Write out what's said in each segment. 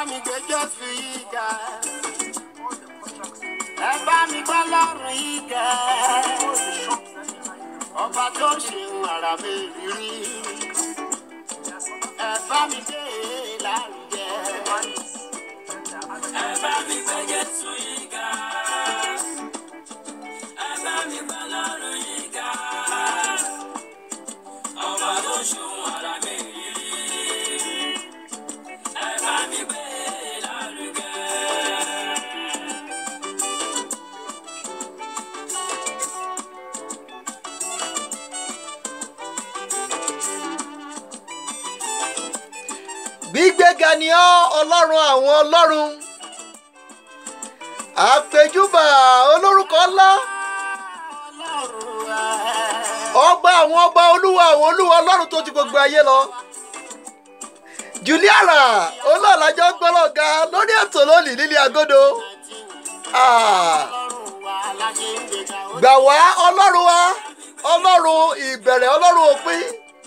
mi gbé Jésù yìí ga. Ẹ bá mi gbọ́ lọ́rùn yìí ga. Ọba tó ṣe àrà mi rírí. Ẹ bá mi gbé e lárugẹ. Ẹ bá mi gbé Jésù yìí ga. Ẹ bá mi gbé Ọlọ́run yìí ga. Ọba tó ṣòun ara mi rírí. Ẹ bá mi gbé lárugẹ. gbígbéga ni ọ́ ọlọ́run àwọn ọlọ́run àpèjúbà olórúkọ ńlá Ọlọ́run ẹ̀. ọba àwọn ọba olúwa àwọn olúwa ọlọ́run tó ju gbogbo ayé lọ juliana olóòlájọ gbọ́lọ̀gá lórí ètò lónìí nílé agodo Ah, Ọlọ́run wa láṣẹ ń gbéga ó gbà wá ọlọ́run wa ọlọ́run ìbẹ̀rẹ̀ ọlọ́run òpin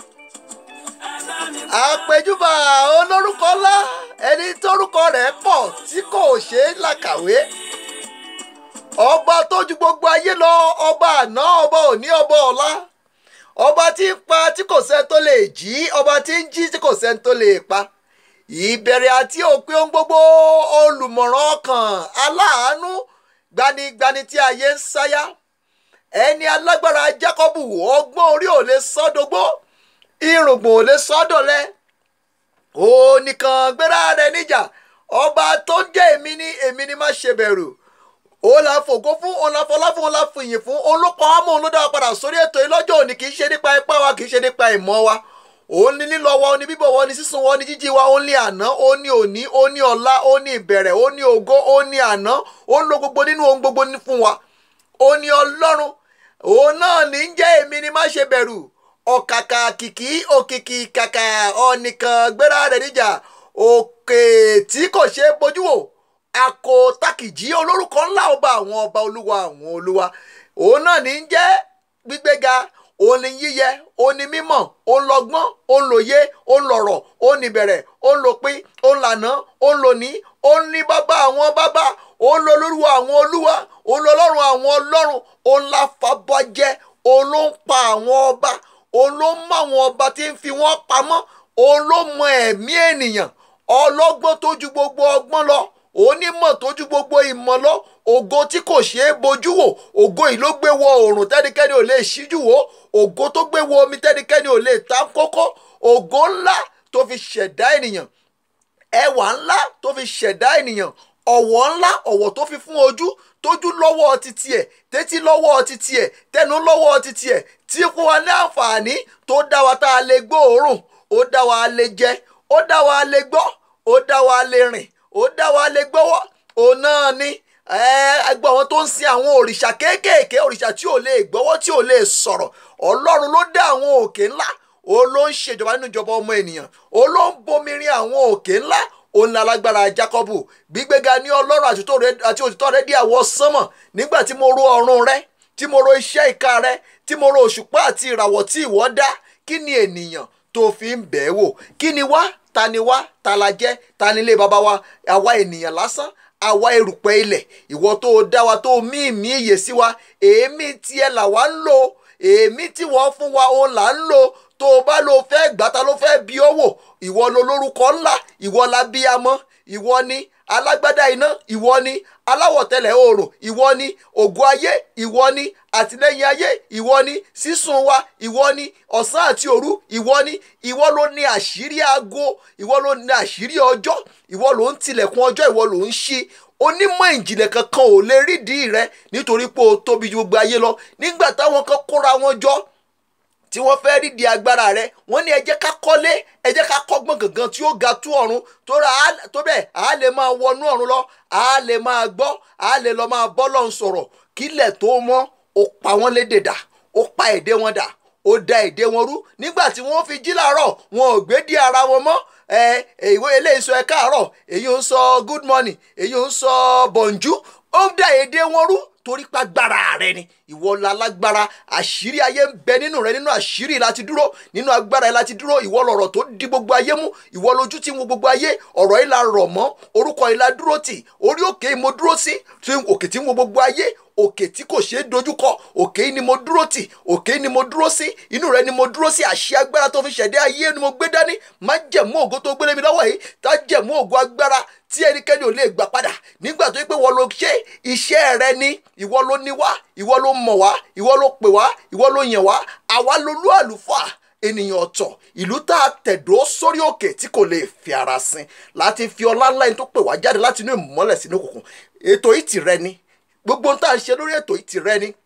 àpèjúbà olórúkọ ńlá ẹni tórúkọ rẹ̀ pọ̀ tí kò ṣeé làkàwé ọba tó ju gbogbo ayé lọ ọba àná ọba òní ọba ọ̀la ọba tí ń pa tí kò sẹ́ni tó lè jí ọba tí ń jí tí kò sẹ́ni tó lè pa ìbẹ̀rẹ̀ àti òpin ohun gbogbo olùmọ̀ràn ọkàn aláàánú gbanigbani tí ayé ń sáyà ẹni alágbára Jákọ́bù ọgbọ́n orí ò lè sọ́dọ̀gbó irùngbọ̀n ò lè sọ́dọ̀lẹ́ ó nìkan gbéra rẹ̀ níjà ọba tó ń jẹ́ èmi ní èmi ní má ṣe bẹ̀rù ó la fògo fún ó la fọlá fún ó la fìyìn fún olùkọ́ àmọ́ òun ló dá wa padà sórí ètò yìí lọ́jọ́ òní kì í ṣe nípa ipá wa kì í ṣe nípa ìmọ̀ wa òun ní lílọ wa òun ní bíbọ̀ wa òun ní sísun wa òun ní jíjí wa òun ní àná òun ní òní òun ní ọ̀la òun ní ìbẹ̀rẹ̀ òun ní ògo òun ní àná òun lo gbogbo nínú ohun gbogbo ní fún wa òun ní ọlọ́run òun náà ní ń jẹ́ èmi ní má ṣe bẹ̀rù ọ̀kàkà kìkì òkìkì kàkà ọ̀nìkan gbéra rẹ̀ níjà òkè tí kò ṣe é bójú wò àkó tákìjí olórúkọ ńlá ọba àwọn ọba olúwa àwọn olúwa òun náà ní ń jẹ́ gbígbéga òun ní yíyẹ òun ní mímọ̀ òun lọ́gbọ́n òun lòye òun lọ̀rọ̀ òun níbẹ̀rẹ̀ òun lòpin òun lànà òun lòní òun ní bàbá àwọn bàbá òun lọ olúwa àwọn olúwa òun lọ ọlọ́run àwọn ọlọ́run òun láfàbọ́jẹ́ òun ló ń pa àwọn ọba òun ló mọ àwọn ọba tí ń fi wọ́n pamọ́ òun ló mọ ẹ̀mí ènìyàn ọlọ́gbọ́n tó ju gbogbo ọgbọ́n lọ onímọ̀ tó ju gbogbo ìmọ̀ lọ ògo tí kò ṣeé bojú wò ògo yìí ló gbé wọ oòrùn tẹ́nikẹ́ni ò lè ṣíjú wò ògo tó gbé wọ omi tẹ́nikẹ́ni ò lè ta kókó ògo ńlá tó fi ṣẹ̀dá ènìyàn ẹwà ńlá tó fi ṣẹ̀dá ènìyàn ọ̀wọ̀ ńlá ọ̀wọ̀ tó fi fún ojú tójú lọ́wọ́ títí ẹ̀ tétí lọ́wọ́ títí ẹ̀ tẹnu lọ́wọ́ títí ẹ̀ tí fún wa ní àǹfààní tó dá wa tá a lè gbóòórùn ó dá wa lè jẹ ó dá wa lè gbọ́ ó dá wa lè rìn ó dá wa lè gbọ́wọ́ òun náà ni ẹgbẹ́ àwọn tó ń sin àwọn òrìṣà kéékèèké òrìṣà tí ò lè gbọ́wọ́ tí ò lè sọ̀rọ̀ ọlọ́run ló dá àwọn òkè ńlá ó ló ń ṣèjọba nínú ìjọba ọmọ ènìyàn ó ló ń bomirin àwọn òkè ńlá òun la lágbára Jákọ́bù gbígbéga ní ọlọ́run àti òtítọ́ rẹ dí àwọ̀ sánmọ̀ nígbà tí mo ro ọ̀run rẹ tí mo ro iṣẹ́ ìka rẹ tí mo ro òṣùpá àti ìràwọ̀ tí ìwọ dá kí ni ènìyàn tó fi ń bẹ̀ẹ́ wò kí ni wá ta ni wá ta la jẹ́ ta ni ilé baba wa àwa ènìyàn lásán àwa erùpẹ̀ ilẹ̀ ìwọ tó dá wa tó mí ìmí ìyè sí wa èémí tiẹ̀ là wá ń lò èémí tí wọ́n fún wa òun là ń lò tó o bá lo fẹ́ gbàtà ló fẹ́ bí ó wò ìwọ lo lórúkọ ńlá ìwọ la bí amọ́ ìwọ ni alágbádá iná ìwọ ni aláwọ̀tẹ́lẹ̀ oòrùn ìwọ ni ògo ayé ìwọ ni àtìlẹ́yìn ayé ìwọ ni sísun wa ìwọ ni ọ̀sán àti òru ìwọ ni ìwọ ló ní àṣírí aago ìwọ ló ní àṣírí ọjọ́ ìwọ ló ń tilẹ̀kùn ọjọ́ ìwọ ló ń ṣí onímọ̀ ìjìnlẹ̀ kankan ò lè rídìí rẹ nítorí pé o tóbi ju gbogbo ayé lọ nígbà táwọn kan kóra wọn jọ tí wọ́n fẹ́ rí di agbára rẹ wọ́n ní ẹ jẹ́ ká kọ́lé ẹ jẹ́ ká kọ́gbọ́n gangan tí ó ga tú ọ̀run tó bẹ́ẹ̀ a lè máa wọnú ọ̀run lọ a lè máa gbọ́ a lè lọ máa bọ́ lọ́n sọ̀rọ̀ kílẹ̀ tó mọ́ ó pa wọ́n lédè dà ó pa èdè wọn dà ó da èdè wọn rú nígbà tí wọ́n fi jí làárọ̀ wọn ò gbé dí ara wọn mọ́ ẹ ìwé eléyìí sọ ẹ káàárọ̀ èyí ń sọ good morning èyí ń sọ bọ̀njú ó da èdè wọn rú torí pàgbára rẹ ni ìwọ lálágbára àṣírí ayé ń bẹ nínú rẹ nínú àṣírí láti dúró nínú agbára ẹ láti dúró ìwọ lọ̀rọ̀ tó di gbogbo ayé mú ìwọ lójú tí ń wo gbogbo ayé ọ̀rọ̀ yìí la rọ̀ mọ́ orúkọ yìí la dúró tì orí òkè yìí mo dúró sí tí òkè tí ń wo gbogbo ayé òkè tí kò ṣeé dojúkọ òkè yìí ni mo dúró tì òkè yìí ni mo dúró sí inú rẹ ni mo dúró sí àṣẹ agbára tó fi ṣẹ̀dá ayé ni mo gbé dání má jẹ̀mú ògo tó gbélé mi lọ́wọ́ yìí tá jẹ̀mú ògo agbára tí ẹnikẹ́ni ò lè gbà padà nígbà tó yẹ pé wọ́n ló ṣe iṣẹ́ rẹ ni ìwọ ló ní wá ìwọ ló mọ̀ wá ìwọ ló pè wá ìwọ ló yàn wá àwa lolú àlùfáà ènìyàn ọ̀tọ̀ ìlú tá a tẹ̀dó sórí òkè tí kò lè fi ara sin láti fi ọlá ńlá ẹni tó pè wá jáde láti inú ìmọ́lẹ̀ sínú òkùnkùn ètò yìí tìrẹ ni gbogbo ohun tá à ń ṣe lórí ètò yìí tìrẹ ni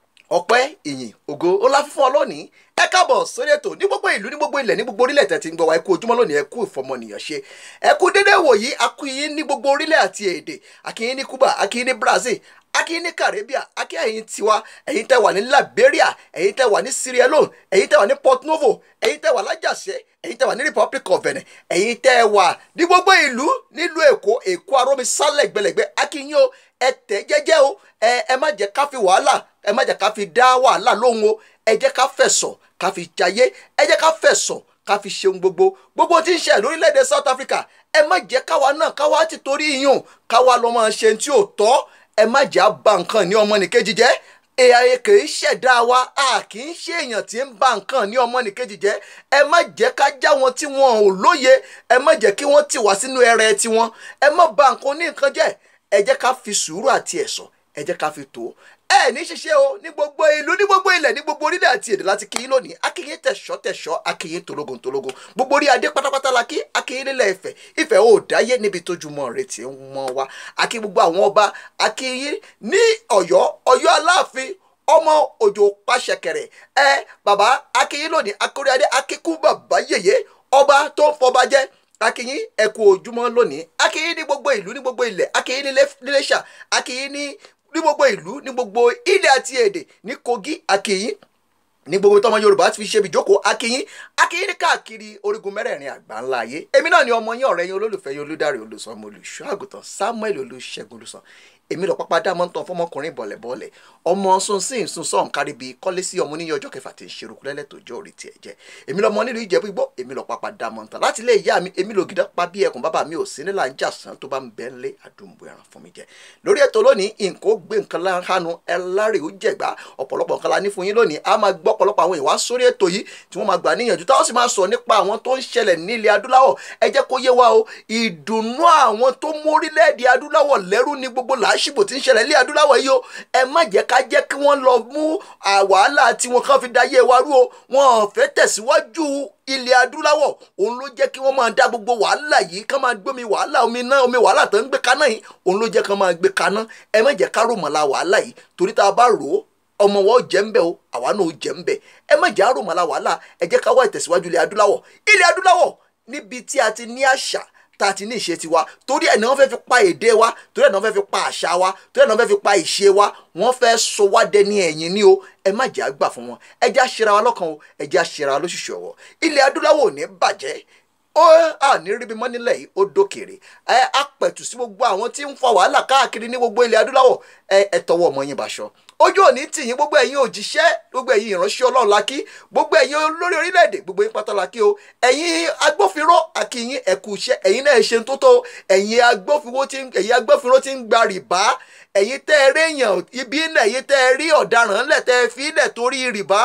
ọpẹ́ ìyìn ògo ọlá fífún ọ lónìí ẹ káàbọ̀ sórí ètò ní gbogbo ìlú ní gbogbo ilẹ̀ ní gbogbo orílẹ̀ tẹ̀ tí ń gbọ́ wa ẹ kú ojúmọ́ lónìí ẹ kú ìfọmọnìyàn ṣe ẹ kú dédé wòyí akíyín ní gbogbo orílẹ̀ àti èdè akíyín ní Cuba akíyín ní Brazil akíyín ní Caribbean akíyín ẹ̀yin tiwa ẹ̀yin tẹ́ wà ní Liberia ẹ̀yin tẹ́ wà ní Sierra Leone ẹ̀yin tẹ́ wà ní Port Novo ẹ̀yin tẹ́ wà lájàṣẹ́ ẹ̀yin tẹ́ wà ní Republic of Benin ẹ̀yin tẹ́ wà ní gbogbo ìlú nílùú Èkó Èkó arómi sálẹ̀ gbẹlẹ̀gbẹ́ akíyín o ẹ tẹ̀ jẹ́jẹ́ o ẹ ẹ má jẹ́ ká fi wàhálà ẹ má jẹ́ ká fi dá wàhálà lóhùn o ẹ jẹ́ ká fẹ̀sọ̀ ká fi jayé ẹ jẹ́ ká fẹ̀sọ̀ ká fi ṣeun gbogbo gbogbo tí ń ṣe lórílẹ̀‐èdè South Africa ẹ má jẹ́ káwa náà káwa ti torí iyùn káwa lọ́ máa ṣe tí ò tọ́ ẹ má jẹ́ àbá nǹkan ní ọmọnìkejì jẹ́ èèyàn kì í ṣẹ̀dá wa a kì í ṣe èèyàn tí ń ba nǹkan ní ọmọnìkejì jẹ́ ẹ má jẹ́ ká já wọn tí wọn ò lóye ẹ má jẹ́ kí wọ́n tì wá sínú ẹrẹ tiwọn ẹ má ba nǹkan ní nǹkan jẹ́ ẹ jẹ́ ká fi sùúrù àti ẹ̀sọ̀ ẹ jẹ́ ká fi tó ẹ ní ṣiṣẹ́ o ní gbogbo ìlú ní gbogbo ilẹ̀ ní gbogbo orílẹ̀ àti èdè láti kí yín lónìí akíyín tẹ̀ṣọ́ tẹ̀ṣọ́ akíyín tológun tológun gbogbo orí adé pátápátá la kí akíyín nílẹ̀ Ifẹ̀ Ifẹ̀ ò dáyé níbi tójúmọ́ rẹ̀ tí ń mọ́ wa akí gbogbo àwọn ọba akíyín ní Ọ̀yọ́ Ọ̀yọ́ Aláàfin ọmọ òjò pàṣẹkẹrẹ ẹ bàbá akíyín lónìí akóríadé akíkú bàbá yèyé ọba tó ń fọba jẹ akíyín ẹkú ojúmọ́ lónìí akíyín ní gbogbo ìlú ní gbogbo ilẹ̀ akíyín ní Iléṣà akíyín ní ní gbogbo ìlú ní gbogbo ilẹ̀ àti èdè ní Kogi akíyín ní gbogbo tọmọ Yorùbá ti fi ṣe ibìjókòó akíyín akíyín ní káàkiri orígun mẹ́rẹ̀ẹ̀rin àgbáńlá ayé èmi náà ni ọmọ yín ọ̀rẹ́ yín olólùfẹ́ yín olùdarí olùsọmọ olùṣọ́ àgùntàn Samuel Olúṣẹ́gun Olùsàn èmi lọ pápá dámọ́ ń tan fọmọkùnrin bọ̀lẹ̀bọ̀lẹ̀ ọmọ sunsin sunsan káríbi kọ́lé sí ọmọ oníyàn ọjọ́ kẹfà tí ń ṣerú lẹ́lẹ́ tó jọ orí tiẹ̀ jẹ́ èmi lọmọ nílùú ìjẹ́bú igbó èmi lọ pápá dámọ́ ń tan láti ilé ìyá mi èmi lò gidá pa bí ẹkùn bàbá mi ò sí nílà ń jà sàn tó bá ń bẹ́ ńlé àdúgbò ẹran fún mi jẹ lórí ètò lónìí nǹkan ó gbé nǹkan láhánu ẹlárè ó jẹ̀gbá ọ̀pọ̀lọpọ̀ nǹkan la ní fún yín lónìí a máa gbọ́ ọ̀pọ̀lọpọ̀ àwọn ìwà sórí ètò yìí tí wọ́n máa gbà níyànjú táwọn sì máa sọ nípa àwọn tó ń ṣẹlẹ̀ ní ilẹ̀ adúláwọ̀ ẹ jẹ́ kó yé wa o ìdùnnú àwọn tó mú orílẹ̀-èdè adúláwọ̀ lẹ́rú ní gbogbo làásìgbò tí ń ṣẹlẹ̀ ilé adúláwọ̀ yìí o ẹ má jẹ́ ká jẹ́ kí wọ́n lọ mú wàhálà tí wọ́n kàn fi dayé wa rú o wọn ò fẹ́ tẹ̀síwájú ilẹ̀ adúláwọ̀ òun ló jẹ́ kí wọ́n máa dá gbogbo wàhálà yìí ká máa gbómi wàhálà omi náà omi wàhálà tó ń gbé kaná yìí òun ló jẹ́ ká máa gbé kaná ẹ má jẹ́ ká rò mọ́lá wàhálà yìí torí tá a bá rò ó ọmọ wa ó jẹ́ ń bẹ̀ o àwa náà ó jẹ́ ń bẹ̀ ẹ má jẹ́ àrò mọ́lá wàhálà ẹ jẹ́ ká wá ìtẹ̀síwájú ilẹ̀ adúláwọ̀ ilẹ̀ adúláwọ̀ níbi tí a ti ní àṣà tá a ti ní ìṣe tiwa torí ẹ̀ ní wọ́n fẹ́ fi pa èdè wa torí ẹ̀ ní wọ́n fẹ́ fi pa àṣà wa torí ẹ̀ ní wọ́n fẹ́ fi pa ìṣe wa wọ́n fẹ́ sọ wá dẹni ẹ̀yìn ní o ẹ má jẹ́ àgbà fún wọn ẹ jẹ́ àṣẹra wa lọ́kàn o ẹ jẹ́ àṣẹra wa lóṣìṣì ọ̀wọ́ ilẹ̀ adúláwọ̀ ò ní bàjẹ́ ó à ní ríbi mọ́ nílẹ̀ yìí ó dókèrè ẹ apẹ̀tù sí gbogbo àwọn tí ń fa wàhálà káàkiri ní gbogbo ilẹ̀ adúláwọ̀ ẹ ẹ tọwọ́ ọmọ yín báṣọ ojú òní tìyín gbogbo ẹ̀yin òjíṣẹ́ gbogbo ẹ̀yin ìránṣẹ́ ọlọ́run la kí gbogbo ẹ̀yin olórí orílẹ̀-èdè gbogbo yín pátá la kí o ẹ̀yin agbófinró akíyín ẹ̀kú iṣẹ́ ẹ̀yin náà ṣe ń tó tó ẹ̀yin agbófinró tí ń ẹ̀yin agbófinró tí ń gba rìbá ẹ̀yin tẹ́ ẹ réèyàn ibi náà ẹ̀yin tẹ́ ẹ rí ọ̀daràn ńlẹ̀ tẹ́ ẹ fi ilẹ̀ torí rìbá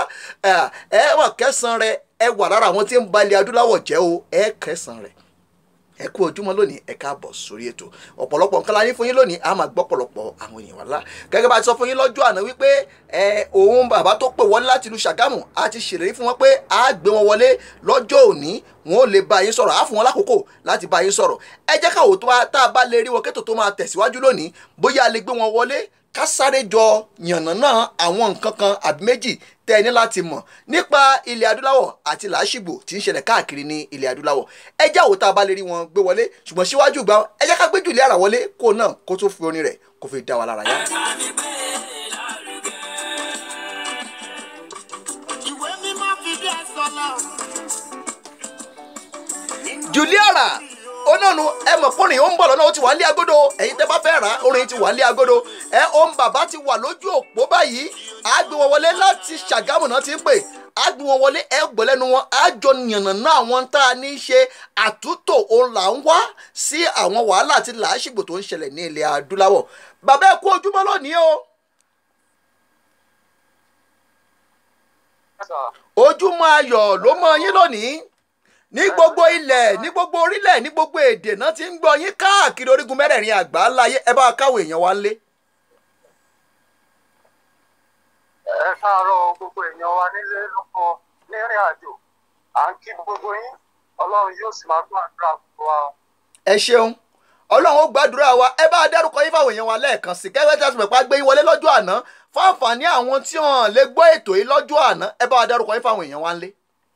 ẹ wà kẹsàn-án rẹ ẹ wà lára àwọn tí ń ba ilẹ̀ adúláwọ̀ jẹ́ o ẹ kẹsàn-án rẹ ẹ kú ojúmọ́ lónìí ẹ káàbọ̀ sórí ètò ọ̀pọ̀lọpọ̀ nǹkan la ní fún yín lónìí a máa gbọ́ pọ̀lọpọ̀ àwọn èèyàn wá gẹ́gẹ́ bá a ti sọ fún yín lọ́jọ́ àná wípé ẹ òun bàbá tó pè wọlé láti ìlú Ṣàgámù a ti ṣèlérí fún wọn pé a gbé wọn wọlé lọ́jọ́ òní wọn ò lè bá yín sọ̀rọ̀ á fún wọn lákòókò láti bá yín sọ̀rọ̀ ẹ jẹ́ káwọ́ tó tá a bá lè rí wọn kétò tó máa tẹ̀síwájú lónìí bóyá a lè gbé wọn wọlé ká sáré jọ yànnàná àwọn nǹkan kan àbí méjì tẹ́ ẹ ní láti mọ̀ nípa ilẹ̀ adúláwọ̀ àti làásìgbò tí ń ṣẹlẹ̀ káàkiri ní ilẹ̀ adúláwọ̀ ẹ jẹ́ àwòtá a bá lè rí wọn gbé wọlé ṣùgbọ́n síwájú gbà ẹ jẹ́ ká gbé jùlẹ̀ ara wọlé kó náà kó tó fi orin rẹ̀ kó fi dá wa lára yá. ìwé mímọ́ fi dé sọ́lá. juliara onánu ẹ mọ̀ pé orin ó ń bọ̀ lọ́nà ó ti wà ní agodo ẹ̀yin tẹ́ bá fẹ́ rà á orin ti wà ní agodo ẹ ohun bàbá ti wà lójú òpó báyìí á gbé wọn wọlé láti ṣàgámù náà ti ń pè á gbé wọn wọlé ẹ gbọ́ lẹ́nu wọn á jọ yànnàná àwọn tá a ní í ṣe àtúntò òun là ń wá sí àwọn wàhálà àti làásìgbò tó ń ṣẹlẹ̀ ní ilẹ̀ adúláwọ̀ bàbá ẹ kú ojúmọ́ lónìí o ojúmọ́ ayọ̀ ló mọ yín lónìí ní gbogbo ilẹ̀ ní gbogbo orílẹ̀ ní gbogbo èdè náà ti ń gbọ́ yín káàkiri orígun mẹ́rẹ̀ẹ̀rin àgbáńláyé ẹ bá káwọn èèyàn wá lé. ẹ káàárọ̀ gbogbo èèyàn wa nílé lóko nírìn àjò à ń kí gbogbo yín ọlọ́run yóò sì máa gbọ́ àdúrà gbogbo wa. ẹ ṣeun ọlọ́run ó gbàdúrà wa ẹ bá dárúkọ yín fáwọn èèyàn wa lẹ́ẹ̀kan sí kẹ́kẹ́ tí a sì mọ̀ pa gbé yín wọlé lọ́jọ́ àná fún àǹfààní àwọn tí wọ́n lè gbọ́ ètò yìí lọ́jọ́ àná ẹ bá dárúkọ yín fáwọn èèyàn wa lé.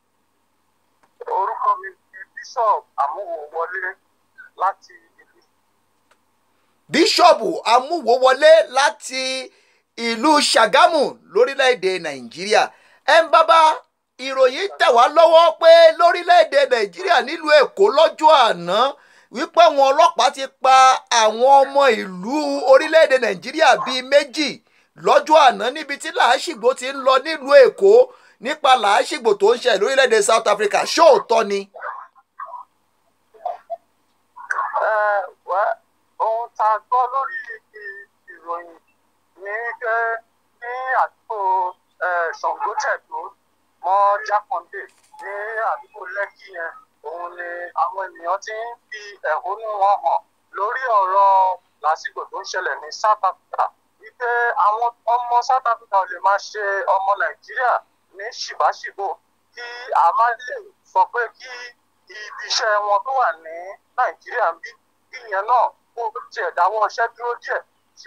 orúkọ mi ni bishop amúwòwọlé láti ìlú bíṣọ̀bù amúwòwọlé láti ìlú ṣàgámù lórílẹ̀‐èdè nàìjíríà ẹ ń bábá ìròyìn tẹ̀ wá lọ́wọ́ pé lórílẹ̀‐èdè nàìjíríà nílùú èkó lọ́jọ́ àná wípé àwọn ọlọ́pàá ti pa àwọn ọmọ ìlú orílẹ̀‐èdè nàìjíríà bíi méjì lọ́jọ́ àná níbi tí làásìgbò ti ń lọ nílùú èkó nípa làásìgbò tó ń ṣẹlẹ̀ lórílẹ̀‐èdè south africa ṣóòótọ́ ni. ẹ wẹ́ ohun tá a gbọ́ lórí ìròyìn ní pé ní àdúgbò eh, ṣàngótẹ̀dó mọ́ jákàndé ní àdúgbò lẹ́kì yẹn òun ni àwọn ènìyàn ti ń fi ẹ̀hónú wọn hàn lórí ọ̀rọ̀ lásìkò tó ń ṣẹlẹ̀ ní south africa wípé àwọn ọmọ south africa ò lè máa ṣe ọmọ nàìjíríà ní ṣìbáṣìbò kí a má lè sọ pé kí ibi iṣẹ́ wọn tó wà ní nàìjíríà ń bí kí ìyẹn náà kó tiẹ̀ dáwọ́ iṣẹ́ dúró díẹ̀ sí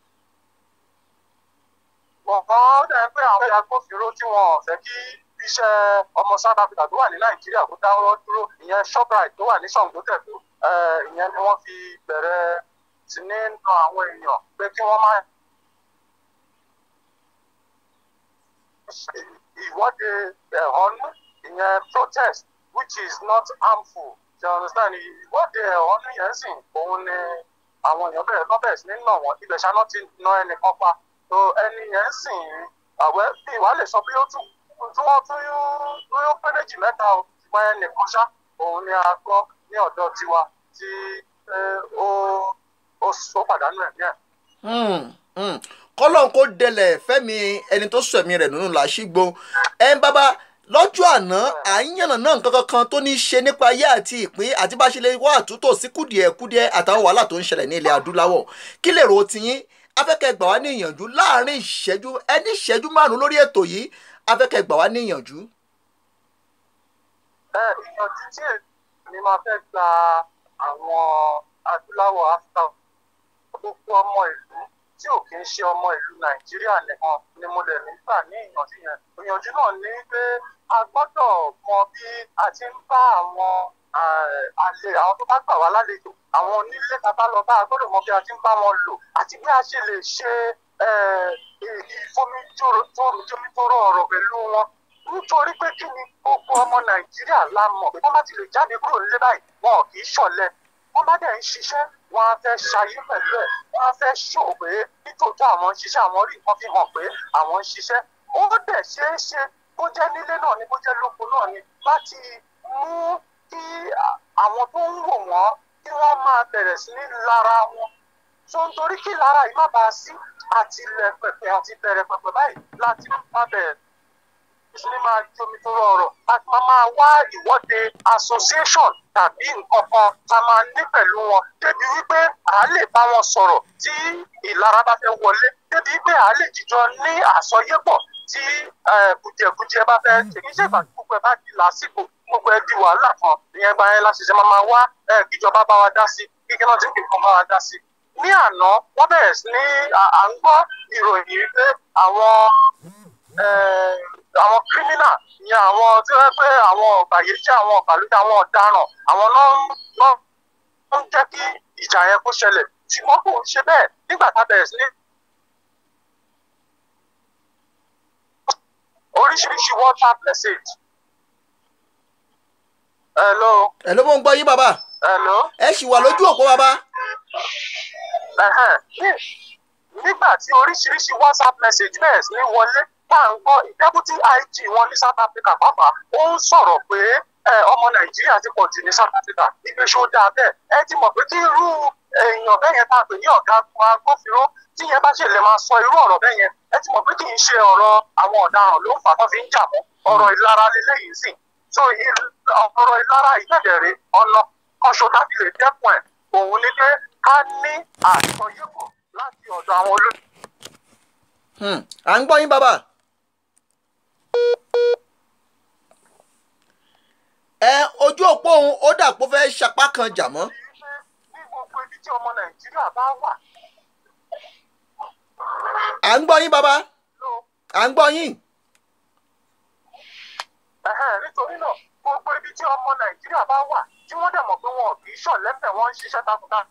gbọ̀ngàn ó dẹ̀ pé àwọn agbófinró tí wọn ò fẹ́ kí iṣẹ́ ọmọ south africa tó wà ní nàìjíríà kó dáwọ́ dúró ìyẹn shoprite tó wà ní ṣàngótẹ̀dó ìyẹn ni wọ́n fi bẹ̀rẹ̀ sí ní na àwọn èèyàn pé kí wọ́n má ṣe ìwọ́de ẹ̀hónú ìyẹn protest which is not harmful you understand ìwọ́de ẹ̀hónú yẹn sìn òun ni àwọn èèyàn bẹ̀rẹ̀ lọ́ bẹ̀rẹ̀ sí ní nà wọ́n ibẹ̀ ṣáná ti na ẹnìkan pa so ẹni yẹn sìn àwẹ́ bí ìwà lè sọ bí ó tún tí wọ́n tún yóò pé méjì mẹ́ta o ṣùgbọ́n ẹnìkan ṣá òun ni a gbọ́ ní ọ̀dọ̀ tiwa tí ó ó ó pàdánù ẹ̀mí ẹ̀. kọ́lọ́n kó dẹlẹ̀ fẹ́mi ẹni tó sọ ẹ̀mí rẹ̀ nínú làásìgbò ẹ̀ ń bábá lọ́jọ́ àná à ń yànnà náà nǹkan kankan tó ní í ṣe nípa ayé àti ìpín àti bá a ṣe lè wá àtúntò sí kùdìẹ̀kudìẹ àtàwọn wàhálà tó ń ṣẹlẹ̀ ní ilẹ̀ adúláwọ̀ kí lè ro tiyín afẹ́kẹ́ gbà wá ní ìyànjú láàrin ìṣẹ́jú ẹni ìṣẹ́jú márùn-ún lórí ètò yìí afẹ́kẹ́ gbà wá ní ìyànjú. ẹ ìyànjú tí èmi máa fẹ́ gba àwọn adúláwọ̀ áfíríkà gbogbo ọmọ ìlú tí ò kí ń ṣe ọmọ ìlú nàìjíríà nìkan ni mo lè nígbà ní ìyànjú yẹn ìyànjú náà ní pé a gbọ́dọ̀ mọ bí a ti ń bá àwọn àlè àwọn tó bá gbà wá lálejò àwọn onílé bàbá lọ bá a gbọ́dọ̀ mọ bí a ti ń bá wọn lò àti bí a ṣe lè ṣe ìfomijómitóró ọ̀rọ̀ pẹ̀lú wọn nítorí pé kí ni gbogbo ọmọ nàìjíríà la mọ̀ pé wọ́n bá ti lè jáde kúrò nílé báyìí wọn ò kì í ṣọ̀lẹ wọ́n bá dẹ̀ ń ṣiṣẹ́ wọ́n á fẹ́ ṣayé pẹ̀lú ẹ̀ wọ́n á fẹ́ ṣò pé nítòótọ́ àwọn ń ṣiṣẹ́ àwọn rí nǹkan fi hàn pé àwọn ń ṣiṣẹ́ ó dẹ̀ ṣeé ṣe bó jẹ́ nílé náà ni bó jẹ́ lóko náà ni láti mú kí àwọn tó ń wò wọ́n kí wọ́n máa bẹ̀rẹ̀ sí ní lára wọn tó ń torí kí lára yìí má bàa sí àti ilẹ̀ pẹ̀pẹ̀ àti bẹ̀rẹ̀ pẹ̀pẹ̀ báyìí láti má bẹ̀rẹ̀ sí ní máa jomi tó rọrọ̀ láti máa máa wá ìwọ́de association tàbí nǹkan kan tá a máa ní pẹ̀lú wọn débi wípé à á lè bá wọn sọ̀rọ̀ tí ìlara bá fẹ́ wọlé débi wípé à á lè jíjọ ní àsọyépọ̀ tí kùjẹkùjẹ bá fẹ́ tèmi ṣe ìgbà tí gbogbo ẹ bá di lásìkò gbogbo ẹ di wàhálà kan ìyẹn gba ẹ láti ṣe máa máa wá kíjọba bá wa dá sí kíkí náà tí kìkan bá wa dá sí. ní àná wọ́n bẹ̀rẹ̀ sí ní à ń gbọ́ ìròyìn wípé àwọn àwọn kírímínà ni àwọn tí wọ́n pẹ́ àwọn ọ̀bàyéjẹ́ àwọn ọ̀bàlújẹ́ àwọn ọ̀daràn àwọn náà ń jẹ́ kí ìjà yẹn kó ṣẹlẹ̀ ṣùgbọ́n kò ń ṣe bẹ́ẹ̀ nígbà tá a bẹ̀rẹ̀ sí ní oríṣiríṣi whatsapp message. hello. ẹ ló mọ̀ ń gbọ́ yín bàbá hello. ẹ sì wà lójú òpó bàbá. Ẹ̀hẹ́n. ní nígbà tí oríṣiríṣi whatsapp message bẹ́ẹ̀ sí ní wọlé tá à ń gbọ́ deputy ig wọn ní south africa pàápàá ó ń sọ̀rọ̀ pé ẹ, ọmọ nàìjíríà ti pọ̀ jù ní south africa ìgbé ṣó dáa bẹ́ẹ̀ ẹ ti mọ̀ pé kí irú èèyàn bẹ́ẹ̀ yẹn tá a pè ní ọ̀gá agbófinró tí yẹn bá ṣe lè máa sọ irú ọ̀rọ̀ bẹ́ẹ̀ yẹn ẹ ti mọ̀ pé kì í ṣe ọ̀rọ̀ àwọn ọ̀daràn ló fà tó fi ń jà mọ́ ọ̀rọ̀ ìlara lélẹ́yìí sì so il- ọ̀rọ̀ ìlara ìgbẹ̀dẹ̀rẹ̀ ọ̀nà kọ́ṣọ́ láti lè dẹ́kun ẹ̀ òun ni pé ká ní àjọyẹ̀kọ̀ láti ọ̀dọ̀ àwọn olóyè Hmm, à ń gbọ́ yín bàbá. ẹ ojú òpó òun ó dà pé ó fẹ́ sapá kan jà mọ́. ní gbogbo ibi tí ọmọ nàìjíríà bá wà à ń gbọ́ yín bàbá ló à ń gbọ́ yín. ẹ̀hẹ́n, nítorí náà gbogbo ibi tí ọmọ nàìjíríà bá wà tí wọ́n dẹ̀ mọ̀ pé wọn kì í ṣọ̀lẹ́fẹ̀ wọ́n ń ṣiṣẹ́ takuntakun.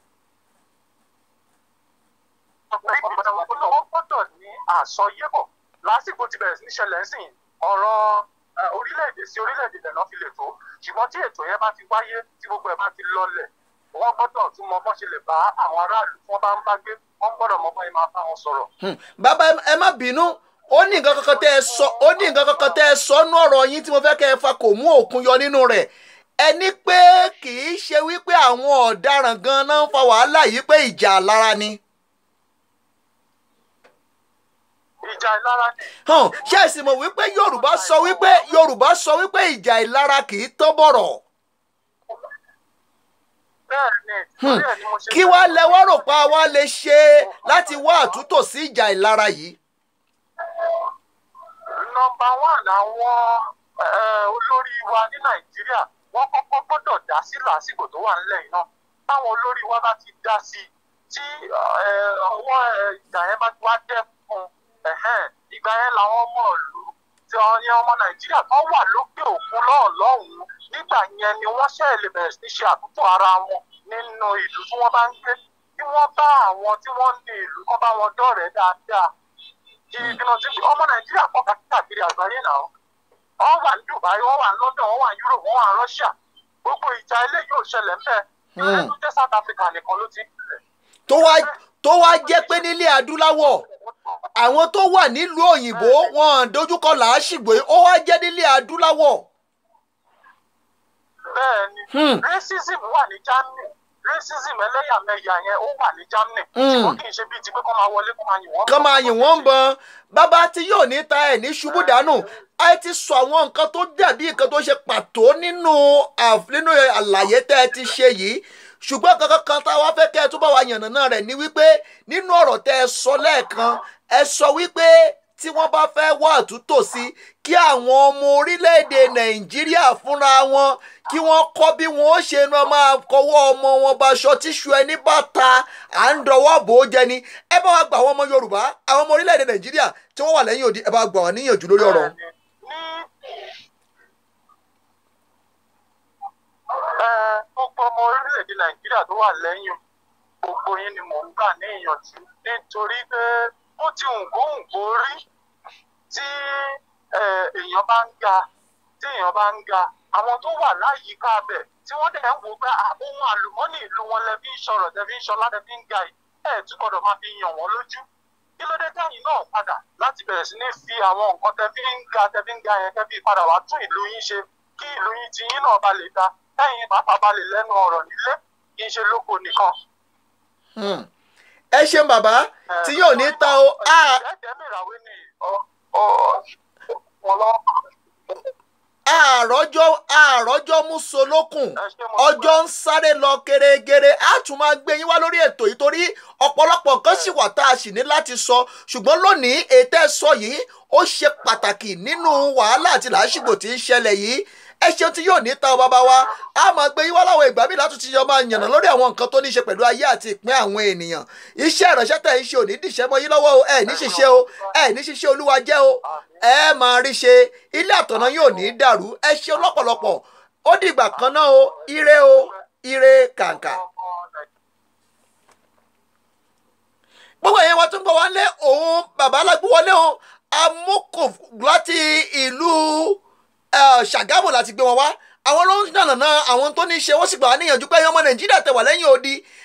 wọ́n gbọ́dọ̀ ní àsọyébọ̀ lásìkò tí bẹ̀rẹ̀ sí ní ṣẹlẹ̀ sí ọ̀rọ̀ ẹ, orílẹ̀-èdè sí orílẹ̀-èdè lẹ́nà fi lè tó ṣùgbọ́n tí ètò yẹn bá ti wáyé tí gbogbo ẹ̀ bá ti lọlẹ̀ wọ́n gbọ́dọ̀ tún mọ bọ́n ṣe lè bá àwọn aráàlú tí wọ́n bá ń bá gbé wọ́n gbọ́dọ̀ mọ bọ́n yẹn máa bá wọn sọ̀rọ̀. Hmm, bàbá ẹ- ẹ má bínú ó ní nǹkan kankan tẹ́ ẹ sọ ó ní nǹkan kankan tẹ́ ẹ sọ nú ọ̀rọ̀ yín tí mo fẹ́ kẹ́ ẹ fa kò mú òkun yọ nínú rẹ̀ ẹ ní pé kì í ṣe wípé àwọn ọ̀daràn gan-an náà ń fa wàhálà yìí pé ìjà lára ni. ìjà ìlara ni hàn ṣé ẹ sì mọ̀ wípé yorùbá sọ wípé yorùbá sọ wípé ìjà ìlara kì í tán bọ̀rọ̀ bẹ́ẹ̀ ni Hmm, torí ẹ̀ ni mo ṣe kí wàá lẹ wá rò pa wá lè ṣe láti wá àtúntò sí ìjà ìlara yìí. nọmba one àwọn eh, olórí wa ní nàìjíríà wọn kọ́kọ́ gbọ́dọ̀ dá sí làásìkò tó wà nílẹ̀ yìí náà táwọn olórí wa bá ti dá sí tí eh, ọwọ́ eh, ìgbà yẹn bá ti wá dẹ́kun ẹ̀hẹ́n, ìgbà yẹn làwọn ọmọ ìlú tí wọ́n ní ọmọ nàìjíríà kan wà lókè òkun lọ́ọ̀lọ́hùn nígbà yẹn ni wọ́n ṣe lè bẹ̀rẹ̀ sí ní ṣe àtúntò ara wọn nínú ìlú tí wọ́n bá ń gbé kí wọ́n bá àwọn tí wọ́n ní ìlú kan bá wọn dọ̀rẹ́ dáadáa ìdènà tí ọmọ nàìjíríà kọ́ káàkiri àgbáyé náà wọ́n wà ní dubai wọ́n wà ní london wọ́n wà ní europe wọ́n wà ní russia gbogbo ìjà ilé yóò ṣẹlẹ̀ ńbẹ̀ ìrẹ́ tó jẹ́ south africa nìkan ló ti bẹ̀rẹ̀. tó wá tó wá jẹ́ pé nílé adúláwọ̀ àwọn tó wà nílùú òyìnbó wọn dojúkọ làásìgbò ó wá jẹ́ nílé adúláwọ̀. bẹ́ẹ̀ ni Hmm. racism wà ní germany racism ẹlẹ́yàmẹ̀yà yẹn ó wà ní germany Hmm. ṣùgbọ́n kì í ṣe bíi ti pé kọ́ máa wọlé kọ́ máa yìn wọ́n. kán máa yìn wọ́n ń bọn bàbá tí yóò ní ta ẹ̀ ní ṣubú dànù a ti sọ àwọn nǹkan tó dàbí nǹkan tó ṣe pàtó nínú àf- nínú àlàyé tẹ́ ẹ ti ṣe yìí ṣùgbọ́n kankan kan tá a wá fẹ́ kẹ́ ẹ tó bá wa yànnàná rẹ̀ ni wípé nínú ọ̀rọ̀ tẹ́ ẹ sọ lẹ́ẹ̀kan ẹ sọ wípé tí wọ́n bá fẹ́ wá àtúntò sí kí àwọn ọmọ orílẹ̀-èdè nàìjíríà fúnra wọn kí wọ́n kọ́ bí wọ́n ó ṣe lọ máa kọwọ́ ọmọ wọn baṣọ tíṣu ẹni bá ta à ń dọwọ́ bò ó jẹ ni ẹ bá wa gba àwọn ọmọ yorùbá àwọn ọmọ orílẹ̀-èdè nàìjíríà tí wọ́n wà lẹ́yìn òdi ẹ bá gbà wọ́n níyànjú lórí ọ̀rọ̀ ọ̀hún. ní ẹ, gbogbo ọmọ orílẹ̀-èdè nàìjíríà tó wà lẹ́yìn gbogbo yín ni mò ń gbà ní ìyànjú nítorí pé ó ti hùngóhùngó rí tí ẹ, èèyàn bá ń ga tí èèyàn bá ń ga àwọn tó wà láyìíká bẹ̀ tí wọ́n dẹ̀ ń wo pé à, ohun àlùmọ́nì ìlú wọn lẹ fi ń sọ̀rọ̀ lẹ fi ń sọlá lẹ fi ń ga yìí ẹ̀ tún gbọ́dọ̀ máa fi yàn wọ́n lójú kí ló dé tẹ́yìn náà padà láti bẹ̀rẹ̀ sí ní fi àwọn nǹkan tẹ́ fi ń ga tẹ́ fi ń ga yẹn tẹ́ fi padà wá tún ìlú yín ṣe kí ìlú yín ti yín náà bá lè da tẹ́yìn pàápàá bá lè lẹ́nu ọ̀rọ̀ nílé kì í ṣe lóko nìkan. Hmm. ẹ ṣeun bàbá tí yóò ní ta o a ẹ̀jẹ̀ mìràwé ni ọ- ọ- wọn lọ. àròjọ àròjọ mú solókùn ẹ ṣé mo ọjọ́ ń sáré lọ gẹ́rẹ́gẹ́rẹ́ á tún máa gbé yín wá lórí ètò yìí torí ọ̀pọ̀lọpọ̀ nǹkan sì wà tá a sì ní láti sọ ṣùgbọ́n lónìí ètò ẹ̀ sọ yìí ó ṣe pàtàkì nínú wàhálà àti làásìgbò tí ń ṣẹlẹ̀ yìí ẹ ṣeun tí yóò ní ta ọ bàbá wa a máa gbé yín wá láwọn ìgbà míì láti ti yọ máa yànnà lórí àwọn nǹkan tó ní í ṣe pẹ̀lú ayé àti ìpín àwọn ènìyàn iṣẹ́ ìránṣẹ́ tẹ̀ ń ṣe òní dìṣẹ́ mọ́ yín lọ́wọ́ o ẹ ní ṣiṣẹ́ o ẹ ní ṣiṣẹ́ olúwa jẹ́ o ẹ máa rí ṣe ilé àtọ̀nà yóò ní dàrú ẹ ṣeun lọ́pọ̀lọpọ̀ ó dìgbà kan náà o ire o ire kàǹkà. gbogbo ẹ̀yẹn wa tún gbọ́ wá lé òun bàbá alágbówọlé òun amókò láti ìlú eh, ṣàgámù láti gbé wọn wá àwọn ló ń dànàná àwọn tó ní í ṣe wọ́n sì gbà wá níyànjú pé ọmọ nàìjíríà tẹ̀ wà lẹ́yìn odi